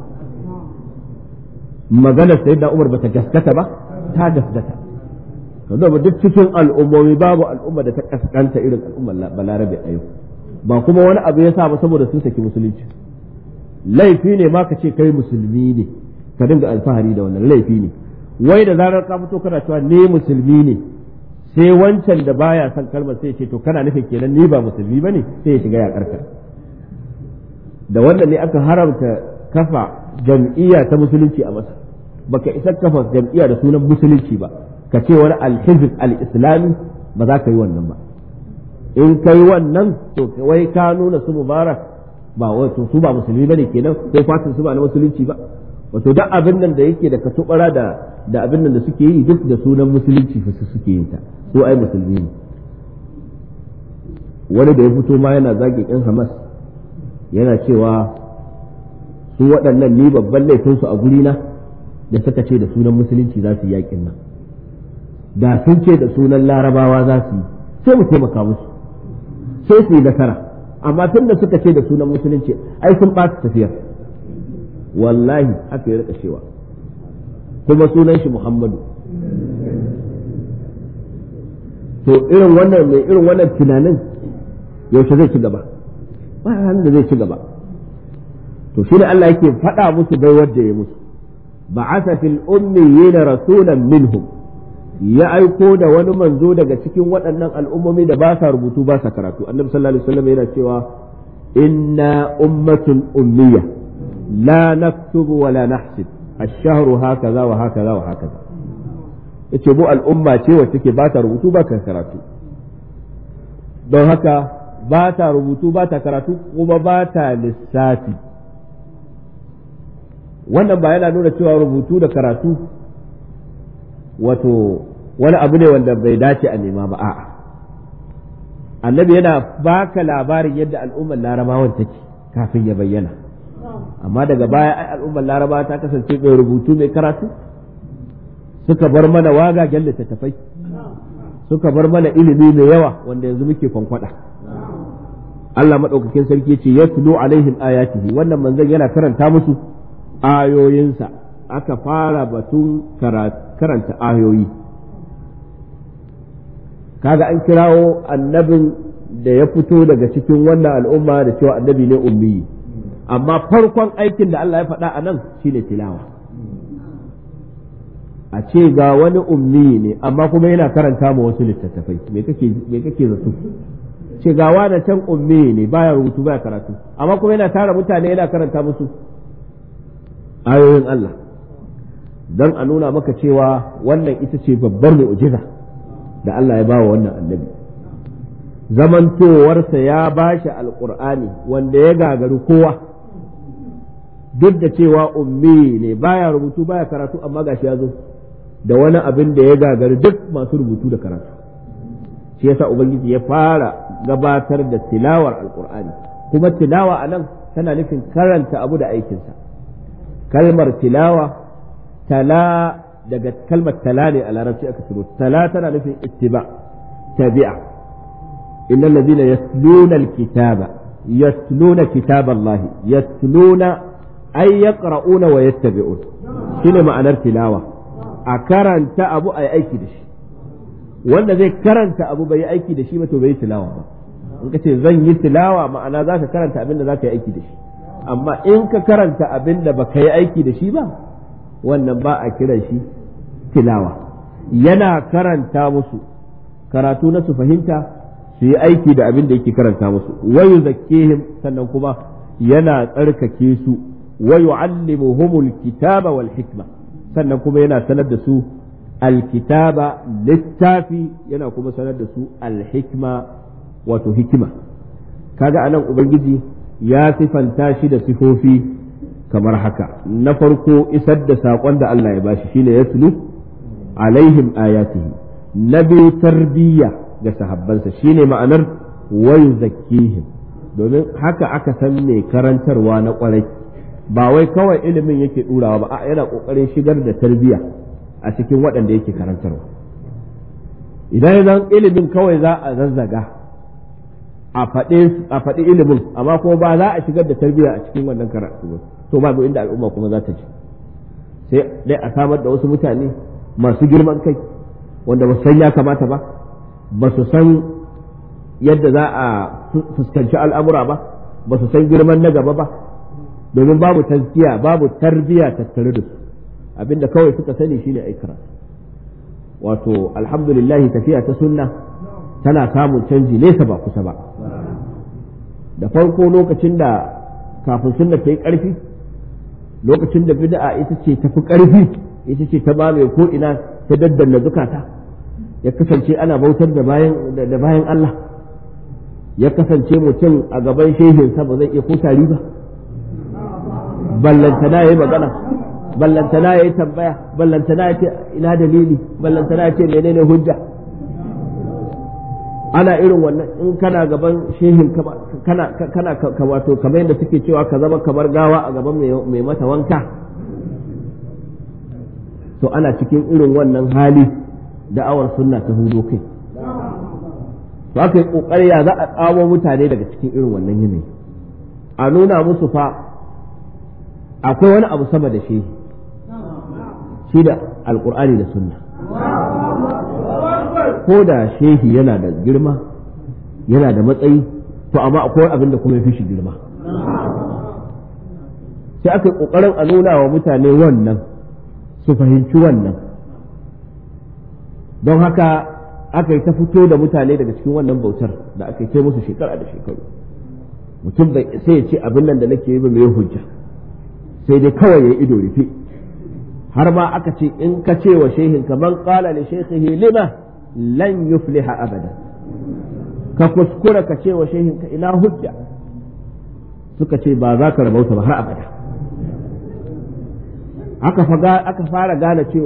maganar sayyidina umar bata gaskata ba ta gaskata kaza ba duk cikin al'ummomi babu al'umma da ta kaskanta irin al'ummar balarabe a yau ba kuma wani abu ya sa ba saboda sun saki musulunci laifi ne ma ka ce kai musulmi ne ka dinga alfahari da wannan laifi ne wai da zarar ka fito kana cewa ne musulmi ne sai wancan da baya son kalmar sai ce to kana nufin kenan ni ba musulmi bane sai ya shiga yakarka da wannan ne aka haramta kafa jam'iyya ta musulunci a masa baka isa kafa jam'iyya da sunan musulunci ba ka ce wani alhizb al-islami ba za ka yi wannan ba in kai wannan to wai ka nuna su mubarak ba wato su ba musulmi bane kenan ko fatin su ba na musulunci ba wato duk abin nan da yake da katubara da da abin nan da suke yi duk da sunan musulunci fa suke yin ta su ai musulmi ne wani da ya fito ma yana zagin yan Hamas yana cewa su waɗannan ni babban laifinsu a gurina da suka ce da sunan musulunci za su yi yakin nan da sun ce da sunan larabawa za su yi sai mu taimaka musu sai su yi nasara amma tun da suka ce da sunan musulunci ai sun ɓata tafiyar wallahi haka ya rika cewa kuma sunan shi muhammadu to irin wannan mai irin wannan tunanin yaushe zai ci gaba ba da zai ci gaba to shi ne Allah yake faɗa musu bai wadda ya musu ba'atha fil ummiyina rasulan minhum ya aiko da wani manzo daga cikin waɗannan al'ummomi da ba sa rubutu ba sa karatu annabi sallallahu alaihi wasallam yana cewa inna ummatun ummiya la naktubu wa la nahsib ash-shahru hakaza wa hakaza wa hakaza yace mu al'umma ce wacce ke ba ta rubutu ba ta karatu don haka ba ta rubutu ba ta karatu kuma ba ta lissafi wannan ba yana nuna cewa rubutu da karatu wato wani abu ne wanda bai dace a nema ba a'a annabi yana baka labarin yadda al'ummar larabawan take kafin ya bayyana amma daga baya ai al'ummar larabawa ta kasance mai rubutu mai karatu suka bar mana wagagen littattafai suka bar mana ilimi mai yawa wanda yanzu muke kwankwada Allah maɗaukakin sarki ce ya tulo alaihim ayatihi wannan manzon yana karanta musu ayoyinsa aka fara batun karanta ayoyi kaga an kirawo annabin da ya fito daga cikin wannan al'umma da cewa annabi ne ummi amma farkon aikin da Allah ya faɗa a nan shine tilawa a ce ga wani ummi ne amma kuma yana karanta ma wasu littattafai me kake me kake zato ce ga wani can ummi ne baya rubutu baya karatu amma kuma yana tara mutane yana karanta musu ayoyin Allah don a nuna maka cewa wannan ita ce babbar mu'jiza da Allah ya ba wa wannan annabi zamantowarsa ya ba shi alƙur'ani wanda ya gagari kowa duk da cewa ummi ne baya rubutu baya karatu amma gashi ya zo da wani abin da ya gagari duk masu rubutu da karatu shi yasa ubangiji ya fara gabatar da tilawar alƙur'ani kuma tilawa a nan tana nufin karanta abu da aikinsa kalmar tilawa tala daga kalmar tala ne a larabci aka ciro tala tana nufin ittiba tabi'a innal ladina yasluna alkitaba yasluna kitab Allah yasluna ay yaqra'una wa yattabi'un shine ma'anar tilawa a karanta abu ayi aiki da shi wanda zai karanta abu bai aiki da shi ba to bai tilawa ba in ka ce zan yi tilawa ma'ana za ka karanta abin da za ka yi aiki da shi amma in ka karanta abin da baka yi aiki da shi ba wannan ba a kiran shi tilawa yana karanta musu karatu na su fahimta su yi aiki da abin da yake karanta musu wayu zakkihim sannan kuma yana tsarkake su wayu allimuhumul kitaba wal hikma sannan kuma yana sanar da su alkitaba littafi yana kuma sanar da su alhikma wato hikima kaga anan ubangiji ya sifanta shi da sifofi kamar haka na farko isar da saƙon da Allah ya bashi shine ya tulu alaihim ayatihi na biyu tarbiyya ga sahabbansa shine ma'anar wayu zakkihim domin haka aka san mai karantarwa na kwarai ba wai kawai ilimin yake ɗurawa ba yana ƙoƙarin shigar da tarbiyya a cikin waɗanda yake karantarwa idan zan ilimin kawai za a zazzaga a faɗi ilimin amma kuma ba za a shigar da tarbiyya a cikin wannan karatu ba to babu inda al'umma kuma za ta ji sai dai a samar da wasu mutane masu girman kai wanda ba su san ya kamata ba ba su san yadda za a fuskanci al'amura ba ba su san girman na gaba ba domin babu tazkiya babu tarbiyya tattare da su abinda kawai suka sani shine ai karatu wato alhamdulillah tafiya ta sunna tana samun canji nesa ba kusa ba da farko lokacin da kafin sunna ta yi ƙarfi lokacin da bid'a ita ce tafi ƙarfi ita ce ta bame ko ina ta daddanna zukata ya kasance ana bautar da bayan da bayan Allah ya kasance mutum a gaban shehinsa ba zai iya ko tari ba ballantana yayi magana ballantana yayi tambaya ballantana ya ce ina dalili ballantana ya ce menene hujja ana irin wannan in kana gaban shehin kana kana wato kamar yadda suke cewa ka zama kamar gawa a gaban mai mata wanka to ana cikin irin wannan hali da'awar sunna ta hudo kai to aka yi kokari ya za a tsamo mutane daga cikin irin wannan yanayi a nuna musu fa akwai wani abu sama da shehi shi da alkur'ani da sunna ko da shehi yana da girma yana da matsayi to amma akwai abin da kuma ya fi shi girma sai aka yi ƙoƙarin a nuna wa mutane wannan su fahimci wannan don haka aka yi ta fito da mutane daga cikin wannan bautar da aka yi musu shekara da shekaru mutum bai sai ya ce abin nan da nake yi ba mai hujja sai dai kawai ya ido rufe har ma aka ce in ka ce wa shehin ka man qala li shaykhihi lima lan yufliha abada ka kuskura ka ce wa shehin ka ina hujja suka ce ba za ka rabauta ba har abada aka aka fara gane cewa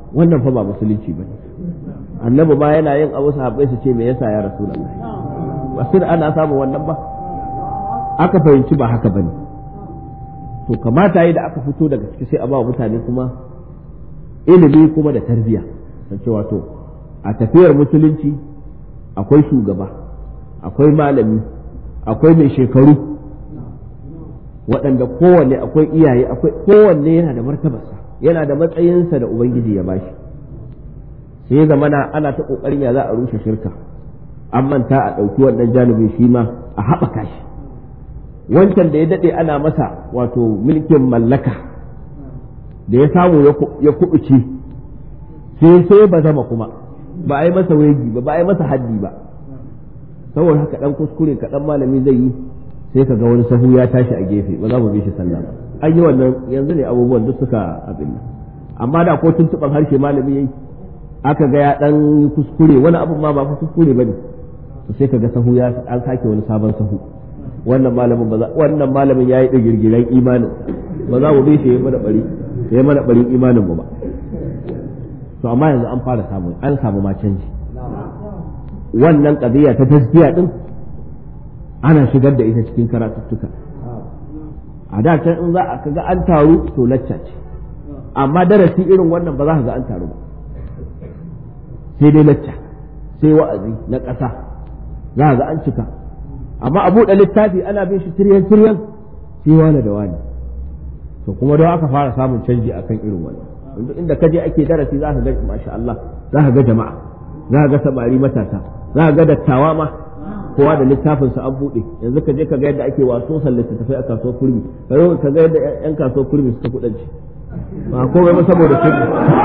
wannan fa ba musulunci ba ne annabi ma yana yin abu sahabbai su ce me yasa ya rasulullahi ba sai ana samun wannan ba aka fahimci ba haka bane to kamata yi da aka fito daga ciki sai a ba mutane kuma ilimi kuma da tarbiyya san cewa to a tafiyar musulunci akwai shugaba akwai malami akwai mai shekaru waɗanda kowanne akwai iyaye akwai kowanne yana da martabarsa yana da matsayinsa da ubangiji ya bashi sai ya zamana ana ta ƙoƙarin ya za a rushe shirka an manta a ɗauki wannan janibin shi ma a haɓaka shi wancan da ya daɗe ana masa wato mulkin mallaka da ya samu ya kuɓuce sai sai ba zama kuma ba a yi masa wegi ba ba a yi masa haddi ba saboda haka ɗan kuskure kaɗan malami zai yi sai ka ga wani sahu ya tashi a gefe ba za mu bi shi sallah ba an yi wannan yanzu ne abubuwan duk suka abin nan amma da ko tuntuɓan harshe malami yayi aka ga ya ɗan kuskure wani abu ma ba kuskure ba ne to sai ka ga sahu ya an sake wani sabon sahu wannan malamin ba wannan malamin yayi da girgiran imanin ba za mu bi shi mana bari ya mana barin imanin mu ba to amma yanzu an fara samu an samu ma canji wannan qadiya ta tasbiya din ana shigar da ita cikin karatuttuka a da can in za a kaga an taru to lacca ce amma darasi irin wannan ba za ka ga an taru ba sai dai lacca sai wa'azi na ƙasa za ka ga an cika amma a buɗe littafi ana bin shi tiryan tiryan sai wani da wani to kuma don aka fara samun canji akan irin wannan yanzu inda kaje ake darasi za ka ga masha Allah za ka ga jama'a za ka ga samari matasa za ka ga dattawa ma kowa da littafin sa an buɗe yanzu ka je ka ga yadda ake waso littattafai a kasuwar kurmi ka zo ka ga yadda yan kasuwar kurmi suka kudanci ba komai ba saboda sunna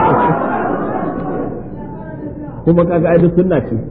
kuma kaga ai duk sunna ce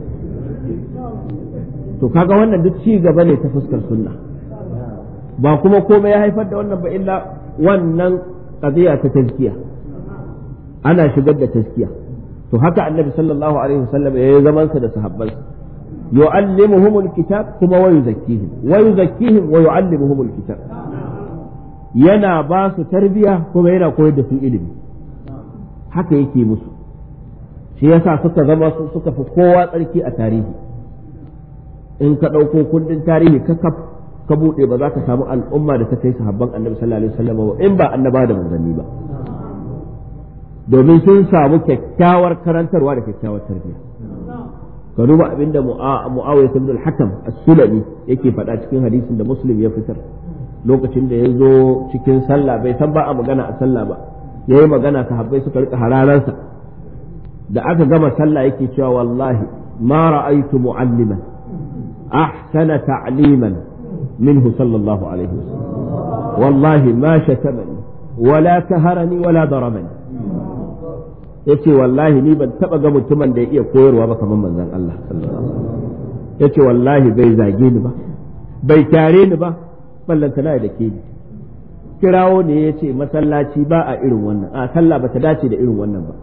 to kaga wannan duk ci gaba ne ta fuskar sunna ba kuma komai ya haifar da wannan ba illa wannan qadiya ta tazkiya ana shigar da tazkiya to haka annabi sallallahu alaihi wasallam ya yi zaman sa da sahabbansa yu'allimuhum alkitab kuma wa yuzakkihim wa yuzakkihim wa yu'allimuhum alkitab yana ba su tarbiya kuma yana koyar da su ilimi haka yake musu shi yasa suka zama su suka fi kowa tsarki a tarihi in ka ɗauko kundin tarihi ka ka buɗe ba za ka samu al'umma da ta kai sahabban annabi sallallahu alaihi wasallam ba in ba annaba da manzanni ba domin sun samu kyakkyawar karantarwa da kyakkyawar tarbiyya ka duba abinda mu'awiyah ibn al-hakam as-sulami yake faɗa cikin hadisin da muslim ya fitar lokacin da ya zo cikin sallah bai san ba a magana a sallah ba yayi magana sahabbai suka rika hararansa da aka gama sallah yake cewa wallahi ma ra'aytu mu'alliman ahsana ta'liman minhu sallallahu alaihi wasallam wallahi ma shatamani wala kaharani wala darabani yace wallahi ni ban taba ga mutumin da ya iya koyarwa ba kamar manzon Allah sallallahu alaihi wasallam yace wallahi bai zage ni ba bai tare ni ba ballanta na da ke ni kirawo ne yace masallaci ba a irin wannan a sallah bata dace da irin wannan ba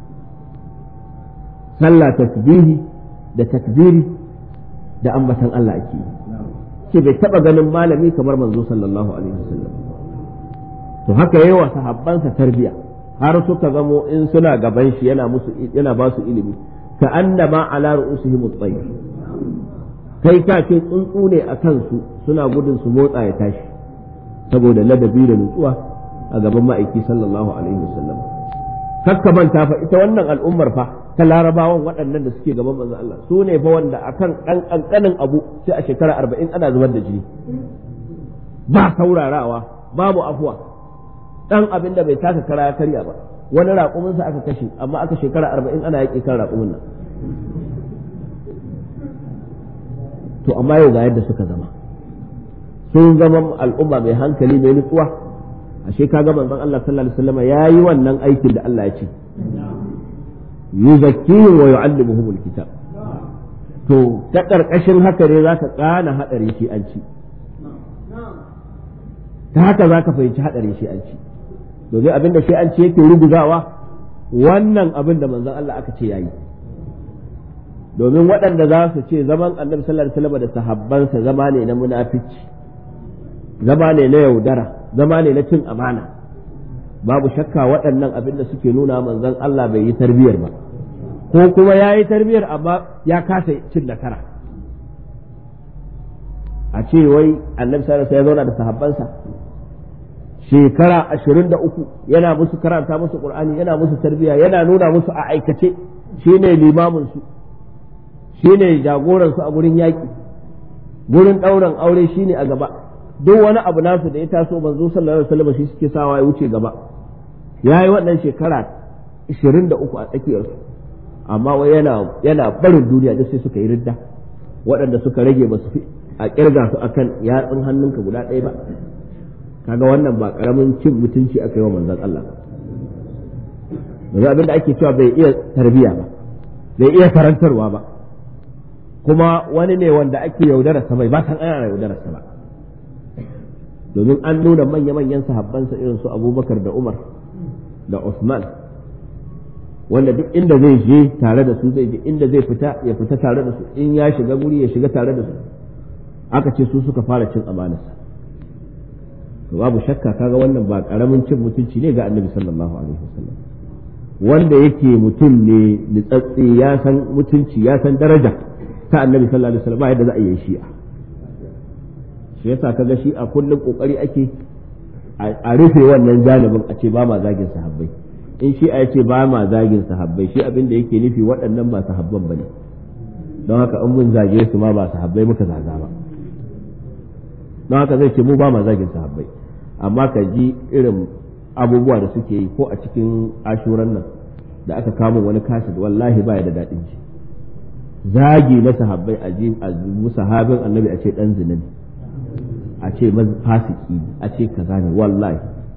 sallah tasbihi da takbiri da ambatan Allah ake yi ce bai taba ganin malami kamar manzo sallallahu alaihi wasallam to haka yayi wa sahabbansa tarbiya har suka zamo in suna gaban shi yana musu yana ba su ilimi ka annama ala ru'usihim at-tayr kai ka ce tsuntsu ne a kansu suna gudun su motsa ya tashi saboda ladabi da nutsuwa a gaban ma'aiki sallallahu alaihi wasallam kakka manta fa ita wannan al'ummar fa ta larabawan waɗannan da suke gaban manzon Allah su ne fa wanda akan ɗan ƙanƙanin abu sai a shekara arba'in ana zubar da jini ba saurarawa babu afuwa ɗan abin da bai taka kara ya karya ba wani raƙuminsa aka kashe amma aka shekara arba'in ana yaƙi kan raƙumin nan to amma yau ga yadda suka zama sun zama al'umma mai hankali mai nutsuwa ashe kaga manzon Allah sallallahu alaihi wasallam yayi wannan aikin da Allah ya ce yuzakkihim wa yu'allimuhum alkitab to ta karkashin haka ne zaka kana hadarin shi an ci ta haka zaka fahimci hadarin shi an ci domin abinda shi an ci yake ruguzawa wannan abin da manzon Allah aka ce yayi domin waɗanda za su ce zaman annabi sallallahu alaihi wasallam da sahabbansa zama ne na munafici zama ne na yaudara zama ne na cin amana babu shakka waɗannan abin da suke nuna manzon Allah bai yi tarbiyar ba ko kuma ya yi tarbiyar amma ya kasa cin nasara a ce wai annabi sallallahu ya zauna da sahabbansa shekara ashirin da uku yana musu karanta musu qur'ani yana musu tarbiya yana nuna musu a aikace shine limamin su shine jagoran su a gurin yaƙi gurin ɗaurin aure shine a gaba duk wani abu nasu da ya taso manzo sallallahu alaihi wasallam shi suke sawa ya wuce gaba yayi wannan shekara 23 a tsakiyar su amma wai yana yana barin duniya da sai suka yi ridda waɗanda suka rage ba su fi a kirga su akan yatsun hannunka guda ɗaya ba kaga wannan ba karamin cin mutunci aka yi wa manzon Allah yanzu abin da ake cewa bai iya tarbiya ba bai iya karantarwa ba kuma wani ne wanda ake yaudararsa bai ba san ana yaudararsa ba domin an nuna manya-manyan sahabbansa irin su abubakar da umar da usman wanda duk inda zai je tare da su zai je inda zai fita ya fita tare da su in ya shiga guri ya shiga tare da su aka ce su suka fara cin amanarsa to babu shakka kaga wannan ba karamin cin mutunci ne ga annabi sallallahu alaihi wasallam wanda yake mutum ne nitsatsi ya san mutunci ya san daraja ta annabi sallallahu alaihi wasallam ba yadda za a yi shi'a shi yasa kaga shi a kullum kokari ake a rufe wannan janibin a ce ba ma zagin sahabbai in shi a ce ba ma zagin sahabbai shi abin da yake nufi waɗannan ba sahabban bane don haka in mun zage su ma ba sahabbai muka zaga ba don haka zai ce mu ba ma zagin sahabbai amma ka ji irin abubuwa da suke yi ko a cikin ashuran nan da aka kamo wani kasid wallahi ba ya da daɗin ji zagi na sahabbai a ji a sahabin annabi a ce dan zina ne a ce fasiki ne a ce kaza ne wallahi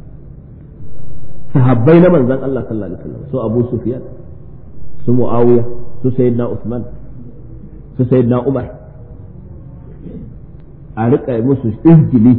sahabbai na manzon Allah sallallahu alaihi wasallam su Abu Sufyan su Muawiya su Sayyidina Uthman su Sayyidina Umar a rika musu izgili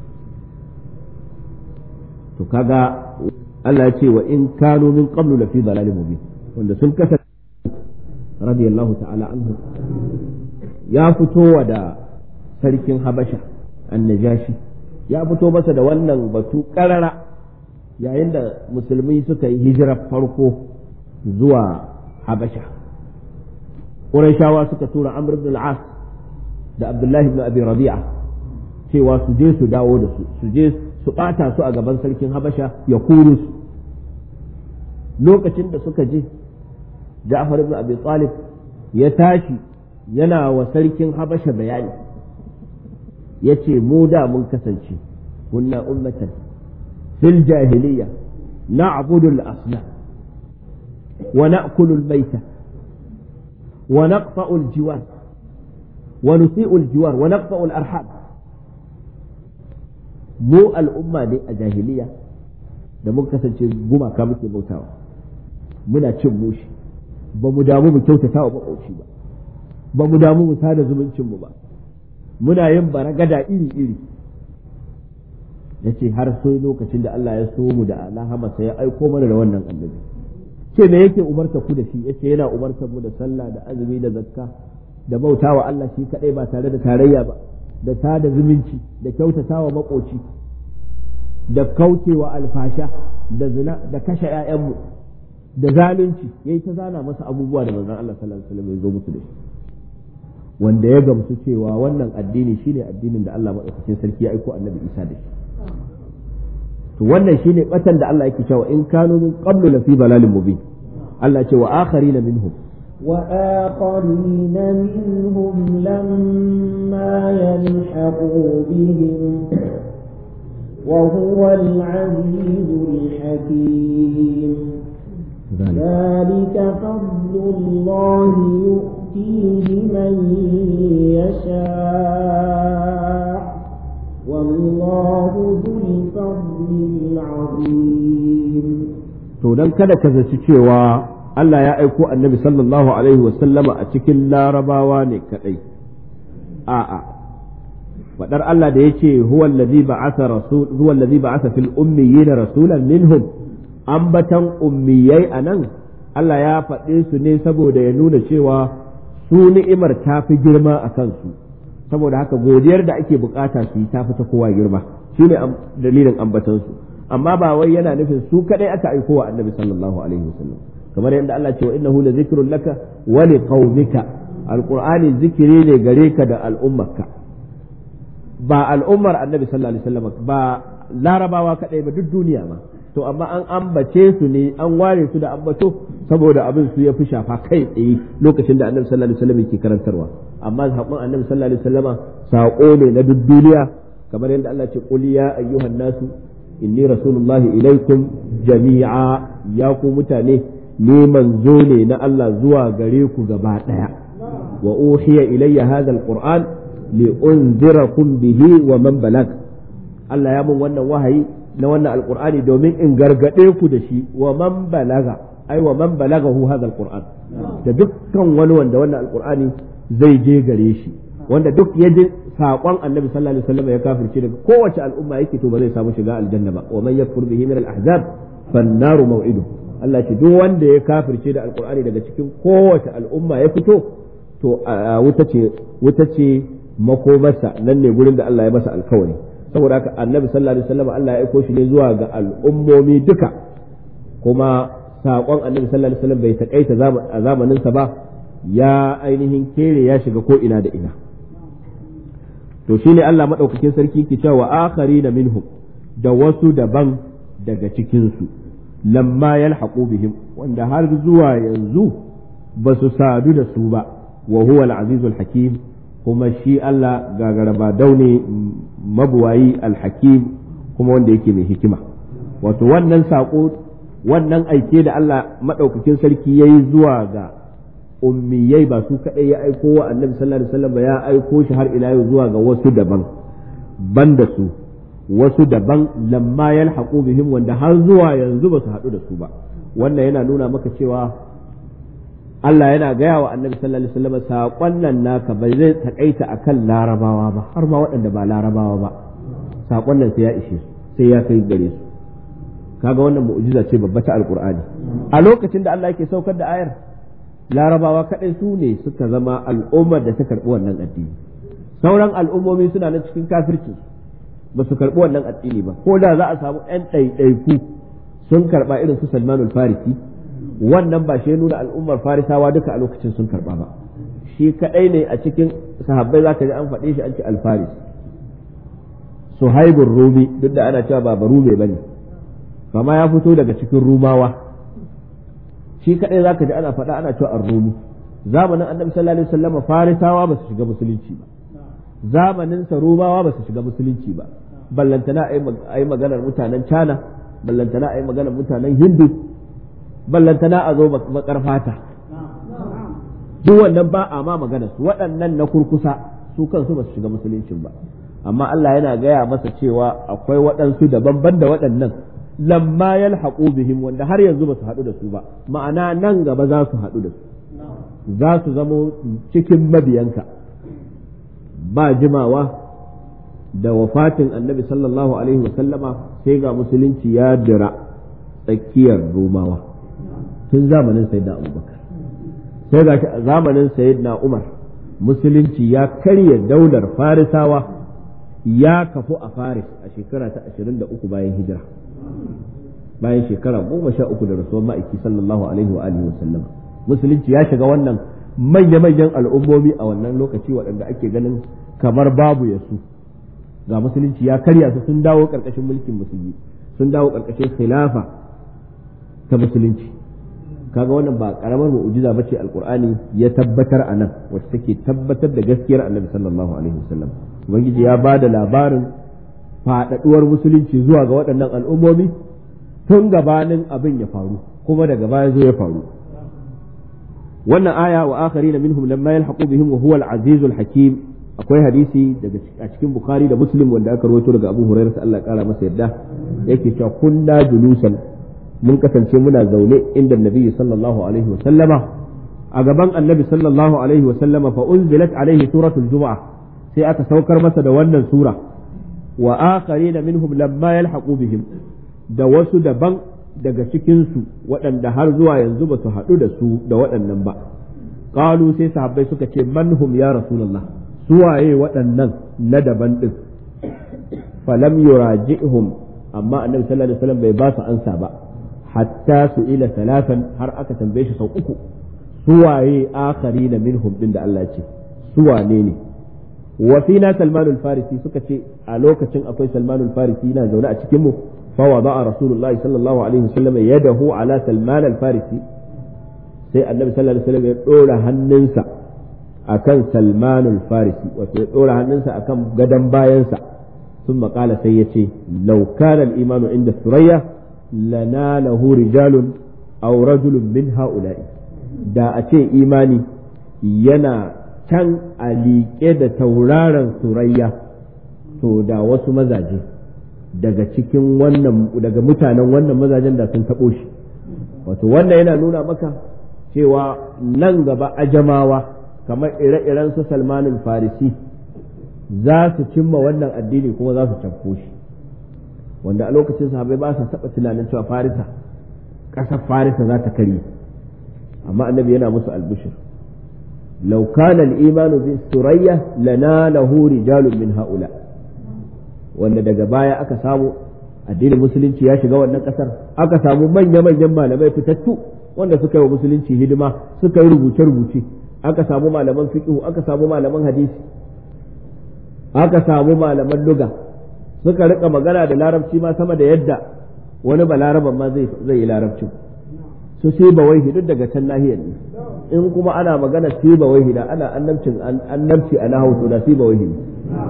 to kaga Allah ya ce wa in kanu min qablu lafi dalalin mubin wanda sun kasa radiyallahu ta'ala anhu ya fito da sarkin Habasha annajashi ya fito masa da wannan batu karara yayin da musulmi suka yi hijirar farko zuwa habasha ƙurashawa suka tura amr ibn al-as da abdullahi ibn abi rabi'a cewa su je su dawo da su su je su ɓata su a gaban sarkin habasha ya kuru su lokacin da suka je ja'far ibn abi talib ya tashi yana wa sarkin habasha bayani ya ce mu da mun kasance kunna ummatan fil jahiliya na'budu al-asnam wa na'kulu al-mayta wa naqta'u al-jiwar wa nusi'u al-jiwar wa naqta'u al-arham mu al'umma ne a jahiliya da mun kasance gumaka muke bautawa muna cin mushi ba mu damu mu kyautata wa makoci ba ba mu damu mu sada zumuncin mu ba muna yin baragada iri-iri ya ce har sai lokacin da Allah ya so mu da alahama sai ya aiko mana da wannan annabi ce me yake umarta ku da shi yace yana umarta mu da sallah da azumi da zakka da bautawa Allah shi kadai ba tare da tarayya ba da sada zumunci da kyautatawa makoci da kaucewa alfasha da zina da kashe 'ya'yanmu da zalunci yayi ta zana masa abubuwa da manzon Allah sallallahu alaihi wasallam ya zo musu da shi wanda ya gamsu cewa wannan addini shine addinin da Allah madaukakin sarki ya aiko annabi Isa da shi to wannan shine batan da Allah yake cewa in kanu min qablu la fi dalalin mubin Allah ce wa akharina minhum وآخرين منهم لما يلحقوا بهم وهو العزيز الحكيم ذلك فضل الله يؤتيه من يشاء والله ذو الفضل العظيم to dan kada ka zaci cewa Allah ya aiko annabi sallallahu alaihi wasallama a cikin larabawa ne kadai a'a fadar Allah da yace huwa allazi ba'atha rasul huwa allazi ba'atha fil ummiyyin rasulan minhum ambatan ummiyai anan Allah ya faɗe su ne saboda ya nuna cewa su ni'imar ta fi girma a kansu saboda haka godiyar da ake bukata su yi ta fi ta kowa girma shine dalilin ambatansu amma ba wai yana nufin su kadai aka aiko wa annabi sallallahu alaihi wasallam kamar yadda Allah ce wa innahu la zikrun laka wa li qaumika alqur'ani zikiri ne gare ka da al'ummarka ba al'ummar annabi sallallahu alaihi wasallam ba larabawa kadai ba duk duniya ma to amma an ambace su ne an ware su da ambato saboda abin su ya fi shafa kai tsaye lokacin da annabi sallallahu alaihi wasallam yake karantarwa amma saƙon annabi sallallahu alaihi wasallama saƙo ne na duk duniya kamar yadda Allah ce qul ya ayyuhan nasu inni rasulullahi ilaikum jami'a ya ku mutane ni manzo ne na Allah zuwa gare ku gaba daya wa uhiya ilayya hadha alquran li unzirakum bihi wa man balag Allah ya mun wannan wahayi na wannan alqur'ani domin in gargade ku da shi wa man balaga ai wa man balagahu hadha alquran da dukkan wani wanda wannan alqur'ani zai je gare shi wanda duk ya ji saƙon annabi sallallahu alaihi wasallam ya kafirce daga kowace al'umma yake to ba zai samu shiga aljanna ba wa man yakfur bihi min al-ahzab fan naru maw'idu Allah ce duk wanda ya kafirce da alqur'ani daga cikin kowace al'umma ya fito to wuta ce wuta ce makomarsa nan ne gurin da Allah ya masa alkawari saboda haka annabi sallallahu alaihi wasallam Allah ya aiko shi ne zuwa ga al'ummomi duka kuma saƙon annabi sallallahu alaihi wasallam bai takaita a zamaninsa ba ya ainihin kere ya shiga ko ina da ina to shine Allah madaukakin sarki ke cewa akhari na minhum da wasu daban daga cikin su lamma yalhaqu bihim wanda har zuwa yanzu ba su sadu da su ba wa huwa al-azizul hakim kuma shi Allah gagaraba daune mabuwayi al-hakim kuma wanda yake mai hikima wato wannan sako wannan aike da Allah madaukakin sarki yayi zuwa ga ummiyai ba su kaɗai ya aiko wa annabi sallallahu alaihi wasallam ya aiko shi har ila yau zuwa ga wasu daban banda su wasu daban lamma yalhaqu bihim wanda har zuwa yanzu ba su haɗu da su ba wannan yana nuna maka cewa Allah yana gaya wa annabi sallallahu alaihi wasallam saƙon nan naka ba zai takaita akan larabawa ba har ma waɗanda ba larabawa ba saƙon nan sai ya ishe sai ya kai gare su kaga wannan mu'jiza ce babba ta alqur'ani a lokacin da Allah yake saukar da ayar larabawa kaɗai su ne suka zama al'ummar da ta karɓi wannan addini sauran al'ummomi suna nan cikin kafirci ba su karɓi wannan addini ba ko da za a samu 'yan ɗaiɗaiku sun karɓa irin su salmanul farisi wannan ba shi nuna al'ummar farisawa duka a lokacin sun karɓa ba shi kaɗai ne a cikin sahabbai za ka ji an faɗe shi an ce alfaris suhaibun rumi duk da ana cewa ba barume ba ne kama ya fito daga cikin rumawa shi kadai zaka ji ana faɗa ana cewa ar-rumi zamanin annabi sallallahu alaihi wasallam farisawa ba su shiga musulunci ba zamanin sa rumawa ba su shiga musulunci ba ballantana ayi maganar mutanen China ballantana ayi maganar mutanen Hindu ballantana a zo makar fata duk wannan ba a ma magana su waɗannan na kurkusa su kansu ba su shiga musuluncin ba amma Allah yana gaya masa cewa akwai waɗansu daban da waɗannan lamma yalhaqu bihim wanda har yanzu ba su haɗu da su ba ma'ana nan gaba za su haɗu da su za su zamo cikin mabiyanka ba jimawa da wafatin annabi sallallahu alaihi wasallama sai ga musulunci ya dira tsakiyar romawa tun zamanin sayyidina abubakar sai ga zamanin sayyidina umar musulunci ya karya daular farisawa ya kafu a faris a shekara ta 23 bayan hijira bayan shekara goma sha uku da rasuwar ma'aiki sallallahu alaihi wa alihi wasallam musulunci ya shiga wannan manya-manyan al'ummomi a wannan lokaci waɗanda ake ganin kamar babu ya su ga musulunci ya karya su sun dawo ƙarƙashin mulkin musulmi sun dawo ƙarƙashin khilafa ta musulunci kaga wannan ba karamar mu'jiza bace alqur'ani ya tabbatar a nan wacce take tabbatar da gaskiyar annabi sallallahu alaihi wasallam ubangiji ya ba da labarin faɗaɗuwar musulunci zuwa ga waɗannan al'ummomi tun gabanin abin ya faru kuma daga baya zo ya faru wannan aya wa akharina minhum lamma yalhaqu bihim wa huwa al-azizul hakim akwai hadisi daga a cikin bukhari da muslim wanda aka rawaito daga abu hurairah Allah ya kara masa yadda yake cewa kunna julusan mun kasance muna zaune inda nabi sallallahu alaihi wa sallama a gaban annabi sallallahu alaihi wa sallama fa unzilat alaihi suratul jumu'ah sai aka saukar masa da wannan sura wa akharina minhum lamma yalhaqu bihim da wasu daban daga cikin su waɗanda har zuwa yanzu ba su haɗu da su da waɗannan ba qalu sai sahabbai suka ce manhum ya rasulullah suwaye waɗannan na daban din falam yuraji'hum amma annabi sallallahu alaihi wasallam bai ba su ansa ba hatta su ila talatan har aka tambaye shi sau uku suwaye akharina minhum din da Allah ce suwane ne wa fina salmanul farisi suka ce a lokacin akwai salmanul farisi yana zaune a cikin mu fa wada'a rasulullahi sallallahu alaihi wasallam yadahu ala salman al farisi sai annabi sallallahu alaihi wasallam ya dora hannunsa akan salmanul farisi wato ya dora hannunsa akan gadan bayansa ثم قال سيتي لو كان الإيمان عند الثريا لناله رجال أو رجل من هؤلاء da a ce imani yana can a liƙe da tauraron surayya to da wasu mazaje daga cikin wannan daga mutanen wannan mazajen da sun taɓo shi wato wannan yana nuna maka cewa nan gaba ajamawa kamar ire-iren su salmanin farisi za su cimma wannan addini kuma za su cafko shi wanda a lokacin sahabai ba su taɓa tunanin cewa farisa ƙasar farisa za ta karye amma annabi yana musu albishir law kana al-imanu bi surayya lanalahu rijalun min haula wanda daga baya aka samu addinin musulunci ya shiga wannan kasar aka samu manya-manyan malamai fitattu wanda suka yi wa musulunci hidima suka yi rubuce-rubuce aka samu malaman fiqh aka samu malaman hadisi aka samu malaman luga suka rika magana da larabci ma sama da yadda wani balaraban ma zai yi larabcin su sai ba wai duk daga can nahiyar ne in kuma ana magana sai ba wai da ana annabcin annabci a nahau to da sai ba wai ne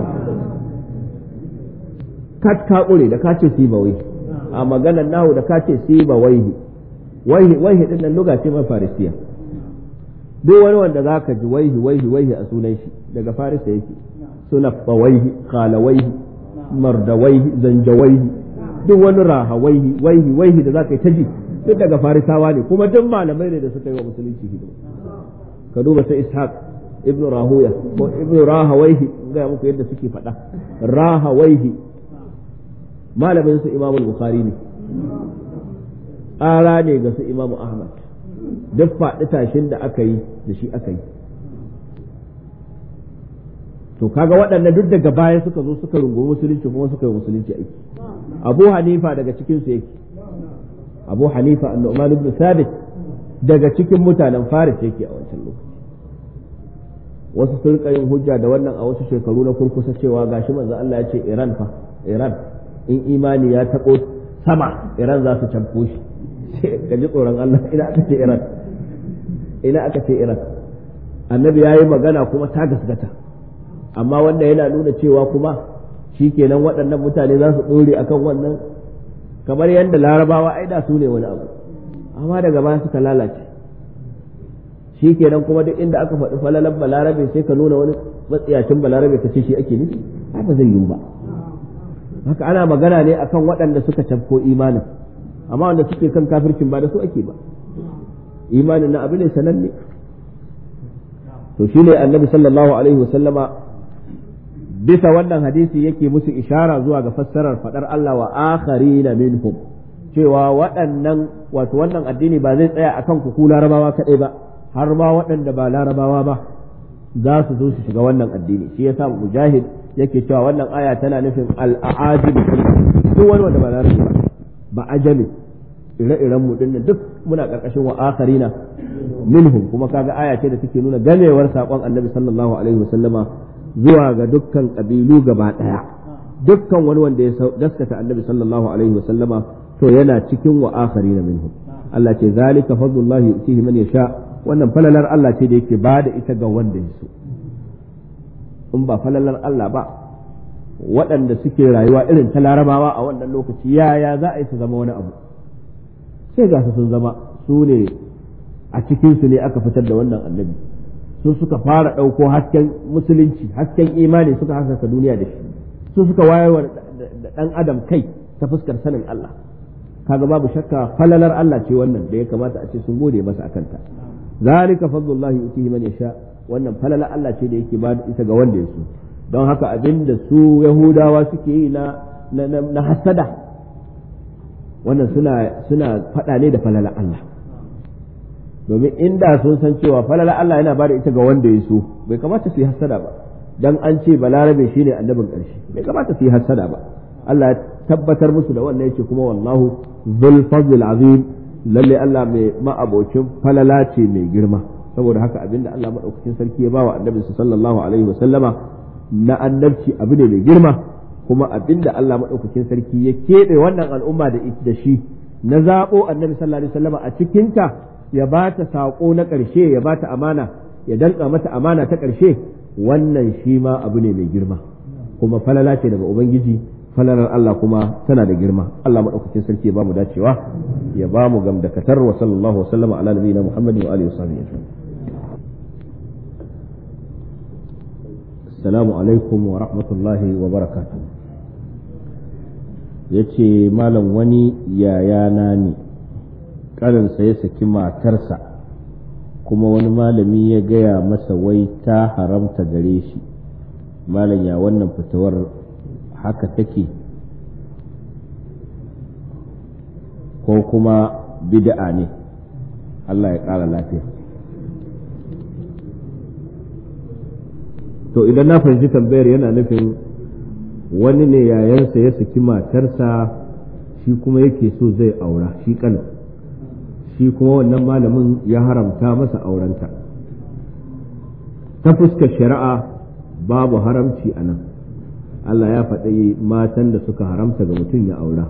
kat ka kure da ka ce sai ba wai a maganar nahu da ka ce sai ba wai wai wai din nan luga ce ma farisiya duk wani wanda zaka ji waihi waihi waihi a sunan shi daga farisa yake sunafawaihi khalawaihi mardawaihi zanjawaihi duk wani rahawaihi waihi waihi da zaka yi ta ji duk daga farisawa ne kuma duk malamai ne da suka yi wa musulunci hidima ka duba sai ishaq ibnu rahuya ko ibnu rahawaihi ga muku yadda suke faɗa rahawaihi malamin su imamu bukhari ne ƙara ne ga su imamu ahmad duk faɗi tashin da aka yi da shi aka yi to kaga waɗannan duk daga baya suka zo suka rungumi musulunci kuma suka yi musulunci aiki abu hanifa daga cikin su yake abu hanifa annu'man ibn sabit daga cikin mutanen faris yake a wancan lokaci wasu sun rika yin hujja da wannan a wasu shekaru na kurkusa cewa gashi manzo Allah ya ce Iran fa Iran in imani ya taɓo sama Iran za su canko shi ka ji tsoron Allah ina aka ce Iran ina aka ce Iran annabi ya yi magana kuma ta gasgata amma wanda yana nuna cewa kuma shikenan waɗannan mutane za su ɗore akan wannan kamar yadda larabawa ai da su ne wani abu amma daga baya suka lalace shi kenan kuma duk inda aka faɗi falalan balarabe sai ka nuna wani matsiyacin balarabe ka ce shi ake nufi haka zai yiwu ba haka ana magana ne akan waɗanda suka tafko imanin amma wanda suke kan kafircin ba da su ake ba imanin na abu ne sananne to shine annabi sallallahu alaihi wasallama bisa wannan hadisi yake musu ishara zuwa ga fassarar fadar Allah wa akharina minhum cewa waɗannan wato wannan addini ba zai tsaya akan ku ku larabawa kaɗai ba har ma waɗanda ba larabawa ba za su zo su shiga wannan addini shi yasa mujahid yake cewa wannan aya tana nufin al'ajib duk wani wanda ba larabi ba ba ajami ire-iren mu dinnan duk muna karkashin wa akharina minhum kuma kaga aya ce da take nuna ganewar sakon annabi sallallahu alaihi wasallama zuwa ga dukkan kabilu gaba daya dukkan wani wanda ya gaskata annabi sallallahu alaihi wasallama to yana cikin wa akharina minhum Allah ce zalika fadlullahi yutihi man yasha wannan falalar Allah ce da yake ba da ita ga wanda ya so in ba falalar Allah ba waɗanda suke rayuwa irin ta larabawa a wannan lokaci yaya za a yi su zama wani abu sai ga su sun zama su ne a cikinsu ne aka fitar da wannan annabi su suka fara ɗauko hasken musulunci hasken imani suka haskaka duniya da shi su suka wayarwa da ɗan adam kai ta fuskar sanin Allah kaga babu shakka falalar Allah ce wannan da ya kamata a ce sun gode masa akanta zalika fadlullahi yutihi man yasha wannan falalar Allah ce da yake ba ita ga wanda ya so don haka abin da su yahudawa suke yi na na hasada wannan suna suna faɗa ne da falalar Allah domin inda sun san cewa falalar Allah yana ba da ita ga wanda ya so bai kamata su yi hasada ba dan an ce balarabe shine annabin ƙarshe bai kamata su yi hasada ba Allah tabbatar musu da wannan yace kuma wallahu dhul fadl azim lalle Allah mai ma'abocin falala ce mai girma saboda haka abinda Allah madaukakin sarki ya bawa annabi sallallahu alaihi wa sallama na annabci abu ne mai girma kuma abinda Allah madaukakin sarki ya keɓe wannan al'umma da da shi na zaɓo annabi sallallahu alaihi wasallama a cikinta ya ba ta saƙo na ƙarshe ya ba ta amana ya danka mata amana ta ƙarshe wannan shi ma abu ne mai girma kuma falala ce daga ubangiji falalar Allah kuma tana da girma Allah madaukakin sarki ya ba mu dacewa ya ba mu gamdakatar wa sallallahu wa sallama ala nabiyina Muhammadin wa alihi wa sahbihi Assalamu alaikum wa rahmatullahi wa barakatuh yace malam wani yayana ne karinsa ya saki matarsa kuma wani malami ya gaya masa wai ta haramta gare shi malam ya wannan fitowar haka take ko kuma bid'a ne Allah ya ƙara lafiya to idan na fahimci tambayar yana nufin wani ne yayansa ya saki matarsa shi kuma yake so zai aura shi kan shi kuma wannan malamin ya haramta masa aurenta ta fuskar shari'a babu haramci a nan Allah ya faɗi matan da suka haramta ga mutum ya aura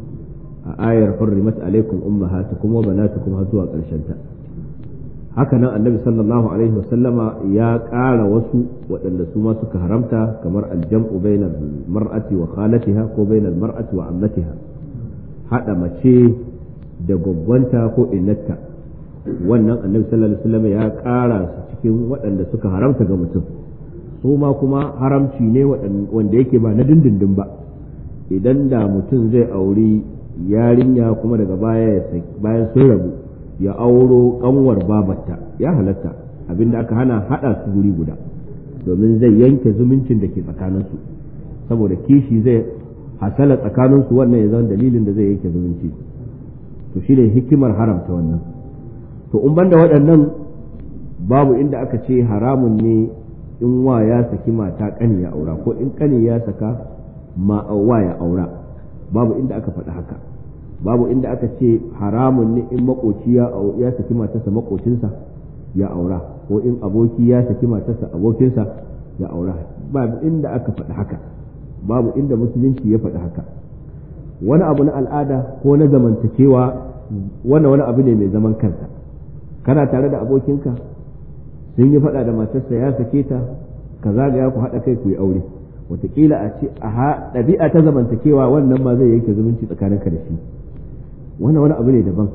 a ayar hurrimat alaikum ummahatukum wa banatukum har zuwa ƙarshen ta haka nan annabi sallallahu alaihi wasallama ya ƙara wasu waɗanda su ma suka haramta kamar aljam'u bainal mar'ati wa khalatiha ko bainal mar'ati wa ammatiha hada mace da gwaggwanta ko innata wannan annabi sallallahu alaihi wasallama ya ƙara su cikin waɗanda suka haramta ga mutum su ma kuma haramci ne wanda yake ba na dindindin ba idan da mutum zai auri yarinya kuma daga baya bayan sun rabu ya auro kanwar babarta ya halatta abinda aka hana hada su guri guda domin zai yanke zumuncin da ke tsakaninsu saboda kishi zai hasala tsakaninsu wannan ya zama dalilin da zai yanke zumunci to shine hikimar haramta wannan to in banda waɗannan babu inda aka ce haramun ne in wa ya saki mata kani ya aura ko in kani ya saka ma wa ya aura babu inda aka faɗi haka babu inda aka ce haramun ne in makoci ya saki matarsa makocinsa ya aura ko in aboki ya saki matarsa abokinsa ya aura babu inda aka faɗi haka babu inda musulunci ya faɗi haka wani abu na al'ada ko na zamantakewa wannan wani abu ne mai zaman kansa kana tare da abokinka sun yi faɗa da matarsa ya sake ta ka zagaya ku haɗa kai ku yi aure wataƙila a ce a ɗabi'a ta zamantakewa wannan ma zai yanke zumunci tsakaninka da shi wannan wani abu ne daban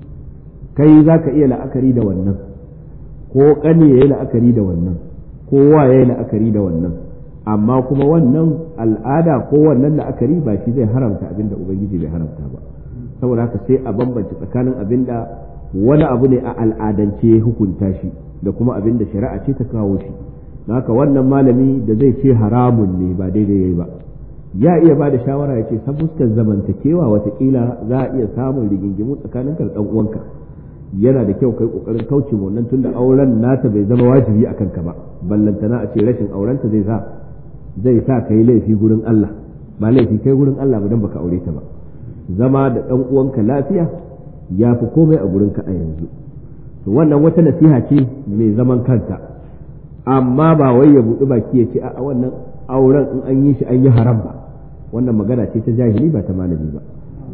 kai za ka iya la'akari da wannan ko ƙani ya yi la'akari da wannan ko wa ya yi la'akari da wannan amma kuma wannan al'ada ko wannan la'akari ba shi zai haramta abin da ubangiji bai haramta ba saboda haka sai a bambance tsakanin abin da wani abu ne a al'adance ya hukunta shi da kuma abin da shari'a ce ta kawo shi haka wannan malami da zai ce haramun ne ba daidai yayi ba ya iya ba da shawara ya ce san fuskar zamantakewa watakila za a iya samun rigingimu tsakanin da dan uwanka yana da kyau kai kokarin kauce wannan tunda auren nata bai zama wajibi a kanka ba ballantana a ce rashin aurenta zai sa zai sa kai laifi gurin Allah ba laifi kai gurin Allah ba dan baka aure ta ba zama da dan uwanka lafiya ya fi komai a gurinka a yanzu to wannan wata nasiha ce mai zaman kanta amma ba wai ya buɗi baki ya ce a wannan auren in an yi shi an yi haram ba wannan magana ce ta jahili ba ta malami ba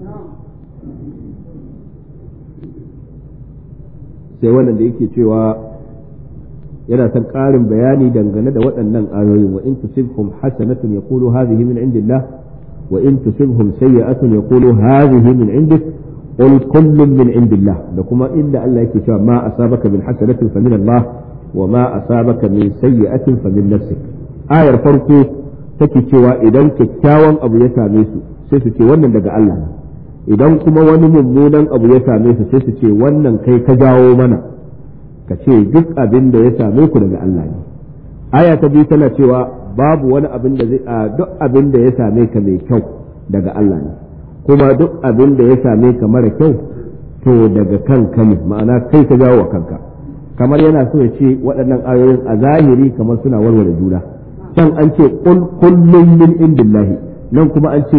sai wannan da yake cewa yana son ƙarin bayani dangane da waɗannan ayoyi wa in tusibhum hasanatun yaqulu hadhihi min indillah wa in tusibhum sayyi'atun yaqulu hadhihi min indik qul kullun min indillah da kuma inda Allah yake cewa ma asabaka min hasanatin fa min Allah wa ma asabaka min sayyi'atin fa min nafsik ayar farko take cewa idan kyakkyawan abu ya same su sai su ce wannan daga Allah ne idan kuma wani mummunan abu ya same su sai su ce wannan kai ka jawo mana ka ce duk abin da ya same ku daga Allah ne aya ta biyu tana cewa babu wani abin da zai duk abin da ya same ka mai kyau daga Allah ne kuma duk abin da ya same ka mara kyau to daga kanka ne ma'ana kai ka jawo wa kanka kamar yana so ya ce waɗannan ayoyin a zahiri kamar suna warware juna can an ce kullum min indillahi nan kuma an ce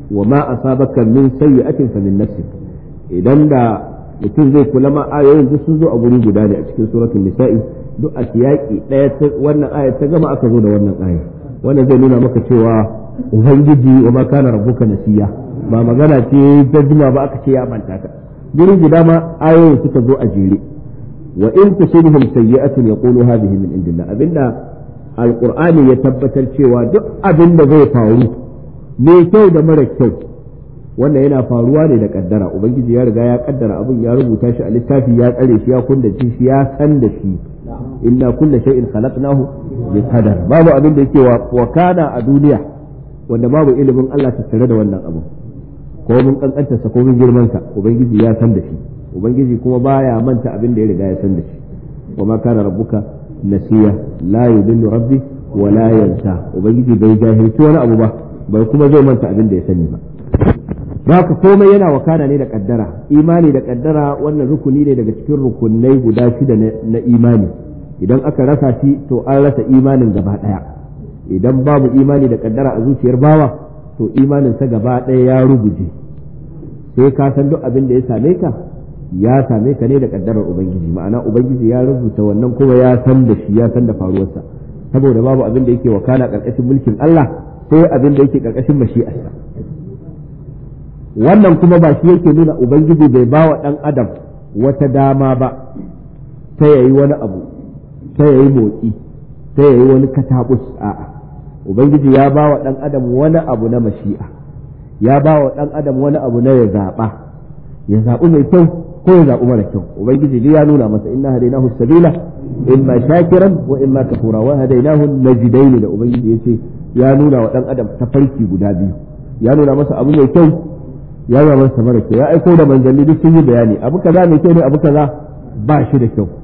wa ma asabaka min sayyi'atin fa min nafsik idan da mutum zai kula ma ayoyin duk sun zo a guri guda ne a cikin suratul nisa'i duk a siyaki daya wannan aya ta gama aka zo da wannan aya wannan zai nuna maka cewa ubangiji wa ma kana rabbuka nasiya ba magana ce ta juma ba aka ce ya manta ka guri guda ma ayoyin suka zo a jere wa in tusibhum sayyi'atun yaqulu hadhihi min indillah abinda alqur'ani ya tabbatar cewa duk abin da zai faru mai kyau da mara kyau wannan yana faruwa ne da kaddara ubangiji ya riga ya kaddara abin ya rubuta shi a littafi ya tsare shi ya kundace shi ya san da shi inna kulla shay'in khalaqnahu bi qadar babu abin da yake wa kana a duniya wanda babu ilimin Allah tattare da wannan abu ko mun kankanta sa ko mun girman sa ubangiji ya san da shi ubangiji kuma baya manta abin da ya riga ya san da shi wa ma kana rabbuka nasiya la yudillu rabbi wa la yansa ubangiji bai jahilci wani abu ba bai kuma zai manta abin da ya sani ba haka komai yana wakana ne da kaddara imani da kaddara wannan rukuni ne daga cikin rukunai guda shida na imani idan aka rasa shi to an rasa imanin gaba daya idan babu imani da kaddara a zuciyar bawa to imanin sa gaba daya ya ruguje sai ka san duk abin da ya same ka ya same ka ne da kaddarar ubangiji ma'ana ubangiji ya rubuta wannan kuma ya san da shi ya san da faruwarsa saboda babu abin da yake wakana karkashin mulkin Allah sai abin da yake karkashin mashi'arsa wannan kuma ba shi yake nuna ubangiji bai ba wa ɗan adam wata dama ba ta yayi wani abu ta yayi motsi ta yayi wani katabus a'a ubangiji ya ba wa ɗan adam wani abu na mashi'a ya ba wa ɗan adam wani abu na ya zaɓa ya zaɓi mai kyau ko ya zaɓi mara kyau ubangiji ya nuna masa inna hadainahu sabila imma shakiran wa imma kafura wa hadainahu najidain da ubangiji yace ya nuna wa ɗan adam tafarki guda biyu ya nuna masa abu mai kyau ya yi masa mara kyau ya aiko da manzanni duk sun yi bayani abu kaza mai kyau ne abu kaza ba shi da kyau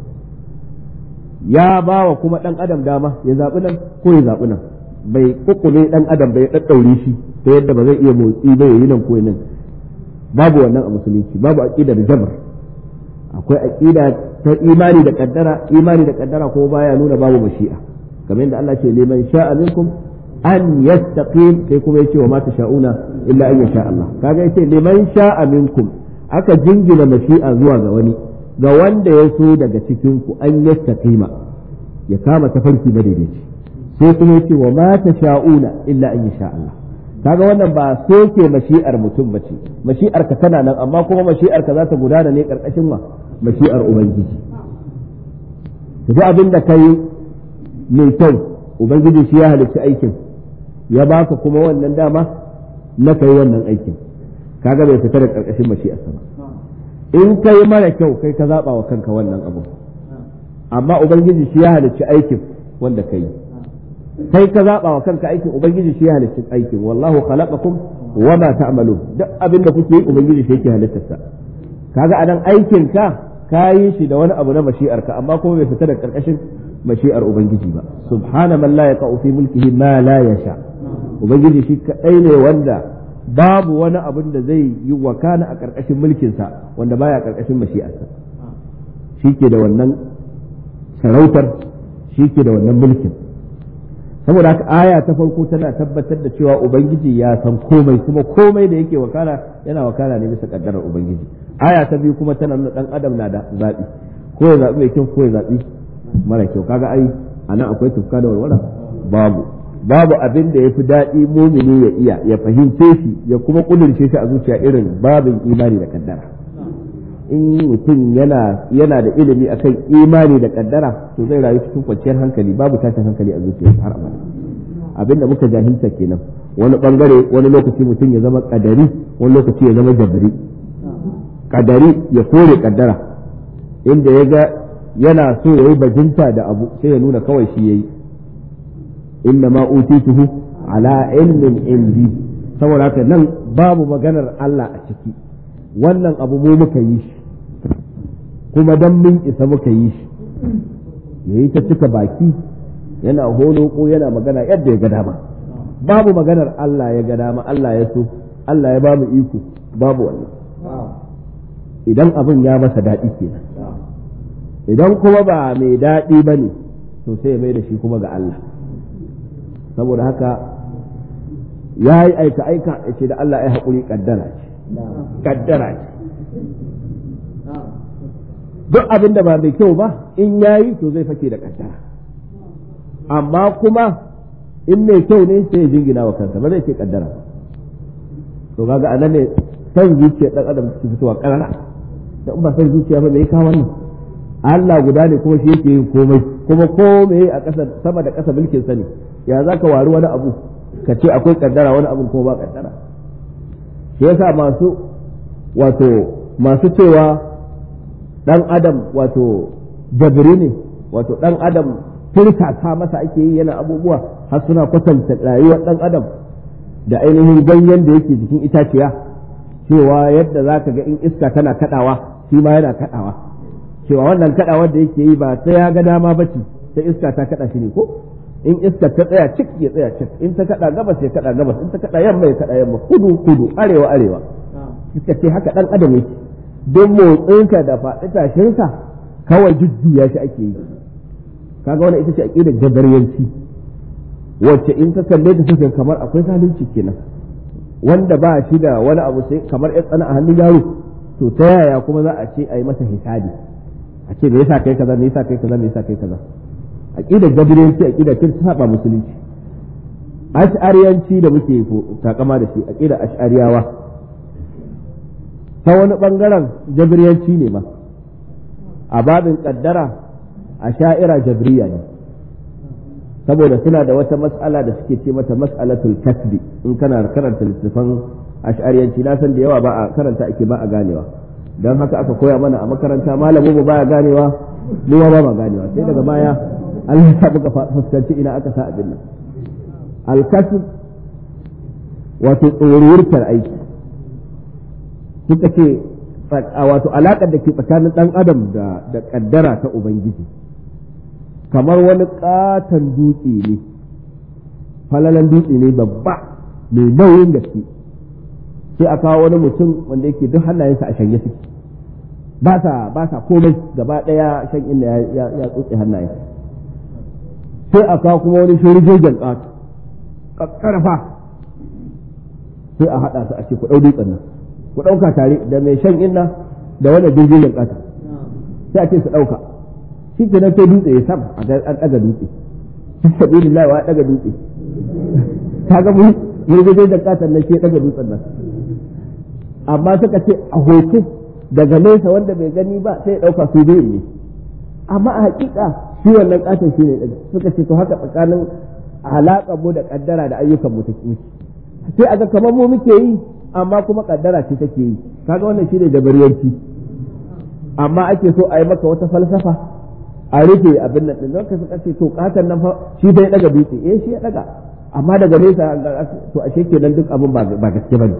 ya ba wa kuma dan adam dama ya zaɓi nan ko ya zaɓi nan bai kukule dan adam bai daddaure shi ta yadda ba zai iya motsi ba yayi nan ko nan babu wannan a musulunci babu aqidar jabr akwai aqida ta imani da kaddara imani da kaddara ko baya nuna babu mashi'a kamar yadda Allah ce liman sha'a minkum an yastaqim sai kuma yace wa ma tasha'una illa an yasha Allah kaga yace liman sha'a minkum aka jingina mashi'a zuwa ga wani ga wanda ya so daga cikin ku an yastaqima ya kama tafarki madaidaici sai kuma yace wa ma tasha'una illa an yasha Allah kaga wannan ba soke mashi'ar mutum bace mashi'ar ka tana nan amma kuma mashi'ar ka za ta gudana ne karkashin ma mashi'ar ubangiji duk abin da kai mai kyau ubangiji shi ya halicci aikin ya baka kuma wannan dama na kai wannan aikin kaga bai fita da karkashin mashi'arsa ba in kai mara kyau kai ka zaba wa kanka wannan abu amma ubangiji shi ya halicci aikin wanda kai kai ka zaba wa kanka aikin ubangiji shi ya halicci aikin wallahu khalaqakum wa ma ta'malun duk abin da kuke yi ubangiji shi yake halittarsa kaga anan aikin ka kayi shi da wani abu na mashi'arka amma kuma bai fita da karkashin mashi'ar ubangiji ba subhana man la yaqa'u fi mulkihi ma la yasha ubangiji shi kadai ne wanda babu wani abin da zai yi wakana a ƙarƙashin mulkinsa wanda baya ƙarƙashin mashi'arsa shi ke da wannan sarautar shi ke da wannan mulkin saboda haka aya ta farko tana tabbatar da cewa ubangiji ya san komai kuma komai da yake wakana yana wakana ne bisa kaddarar ubangiji aya ta biyu kuma tana nuna dan adam na da zaɓi ko ya zaɓi mai kyau ko ya zaɓi mara kyau kaga ai anan akwai tufka da walwala babu babu abin da ya fi daɗi mumini ya iya ya fahimce shi ya kuma ƙudurce shi a zuciya irin babin imani da kaddara in mutum yana yana da ilimi akan imani da kaddara to zai rayu cikin kwanciyar hankali babu tashin hankali a zuciyarsa har abada abin da muka jahilta kenan wani bangare wani lokaci mutum ya zama kadari wani lokaci ya zama jabri kadari ya kore kaddara inda ya ga yana so ya yi bajinta da abu sai ya nuna kawai shi ya yi inna ma utituhu ala ilmin indi saboda haka nan babu maganar Allah a ciki wannan abu mu muka yi shi kuma dan mun isa muka yi shi yayi ta cika baki yana holo ko yana magana yadda ya ga dama babu maganar Allah ya ga dama Allah ya so Allah ya ba mu iko babu wannan idan abin ya masa daɗi kenan idan kuma ba mai daɗi ba ne to sai ya mai da shi kuma ga Allah saboda haka ya yi aika aika ya ce da Allah ya haƙuri kaddara ce kaddara ce duk abin da ba mai kyau ba in ya yi to zai fake da kaddara amma kuma in mai kyau ne sai ya jingina wa kansa ba zai ce kaddara to kaga anan ne san zuciya dan adam ke fitowa karara da in ba san zuciya ba mai kawo wannan Allah guda ne kuma shi yake yin komai kuma komai a ƙasa sama da ƙasa mulkin sa ne ya zaka wari wani abu ka ce akwai kaddara wani abu kuma ba kaddara shi yasa masu wato masu cewa dan adam wato jabiri ne wato dan adam firkata masa ake yi yana abubuwa har suna kwatanta rayuwar dan adam da ainihin ganyen da yake jikin itaciya cewa yadda za ka ga in iska tana kadawa shi ma yana kadawa cewa wannan kadawar da yake yi ba ta ya ga dama ba ce ta iska ta kada shi ne ko in iska ta tsaya cik ya tsaya cik in ta kada gabas ya kada gabas in ta kada yamma ya kada yamma kudu kudu arewa arewa iska ce haka dan adam yake don motsinka da faɗi tashinka kawai jujjuya shi ake yi kaga wannan ita ce aqidar jabariyanci wacce in ka kalle ta sai kamar akwai zalunci kenan wanda ba shi da wani abu sai kamar ya tsana a hannun yaro to ta yaya kuma za a ce a yi masa hisabi a ce me yasa kai kaza me yasa kai kaza me yasa kai kaza aqidar jabariyanci aqidar kin saba musulunci ash'ariyanci da muke takama da shi aqidar ash'ariyawa ta wani bangaren jabariyanci ne ma a babin kaddara a sha'ira jabriya ne saboda suna da wata mas'ala da suke ce mata mas'alatul kasbi in kana karanta littafan ash'ariyanci na san da yawa ba a karanta ake ba a ganewa don haka aka koya mana a makaranta malamu ba baya ganewa mu ba ma ganewa sai daga baya Allah ya buga fuskanci ina aka sa abin nan al-kasb wato tsoruwurtar aiki suka ce wato alaƙar da ke tsakanin ɗan adam da da ƙaddara ta ubangiji kamar wani ƙaton dutse ne falalan dutse ne babba mai nauyin gaske sai a kawo wani mutum wanda yake duk hannayensa a shanye suke ba sa ba sa komai gaba ɗaya shan inda ya ya tsotse hannayen sai a kawo kuma wani shirgegen ƙato ƙarfa sai a haɗa su a ce ku ɗau dutsen nan ku ɗauka tare da mai shan inna da wanda jirgin ƙasa sai a ce su ɗauka shi ke nan sai dutse ya sam a an ɗaga dutse shi sabi lillahi wa ɗaga dutse ta ga mu jirgin da ƙasar nan shi ya ɗaga dutsen nan amma suka ce a hoto daga nesa wanda bai gani ba sai ya ɗauka su biyu ne amma a haƙiƙa shi wannan ƙasar shi ne ɗaga suka ce to haka tsakanin alaƙar mu da ƙaddara da ayyukan mu take sai a ga kamar mu muke yi amma kuma kaddara ce take yi kaga wannan shine dabariyanci amma ake so a yi maka wata falsafa a rufe abin nan din ka suka ce to katan nan fa shi bai daga dutse eh shi ya daga amma daga nesa to ashe kenan duk abin ba gaske bane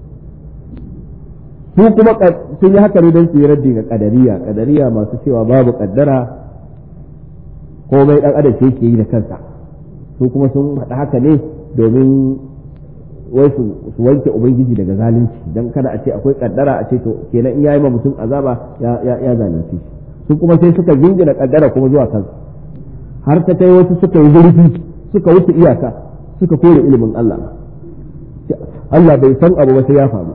su kuma sun yi haka ne don su yi raddi ga kadariya kadariya masu cewa babu kaddara komai dan adam shi yake yi da kansa su kuma sun faɗa haka ne domin wai su wanke ubangiji daga zalunci dan kada a ce akwai kaddara a ce to kenan in yayi ma mutum azaba ya ya zalunci su kuma sai suka jingina kaddara kuma zuwa kansu har ta kai wasu suka yi zurfi suka wuce iyaka suka kore ilimin Allah Allah bai san abu ba sai ya faru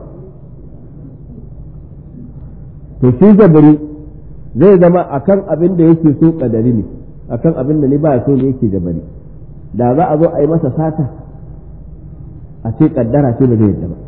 to shi jabari zai zama akan abin da yake so kadari ne akan abin da ni ba so ne yake jabari da za a zo a yi masa sata a ce kaddara ce ba zai yadda ba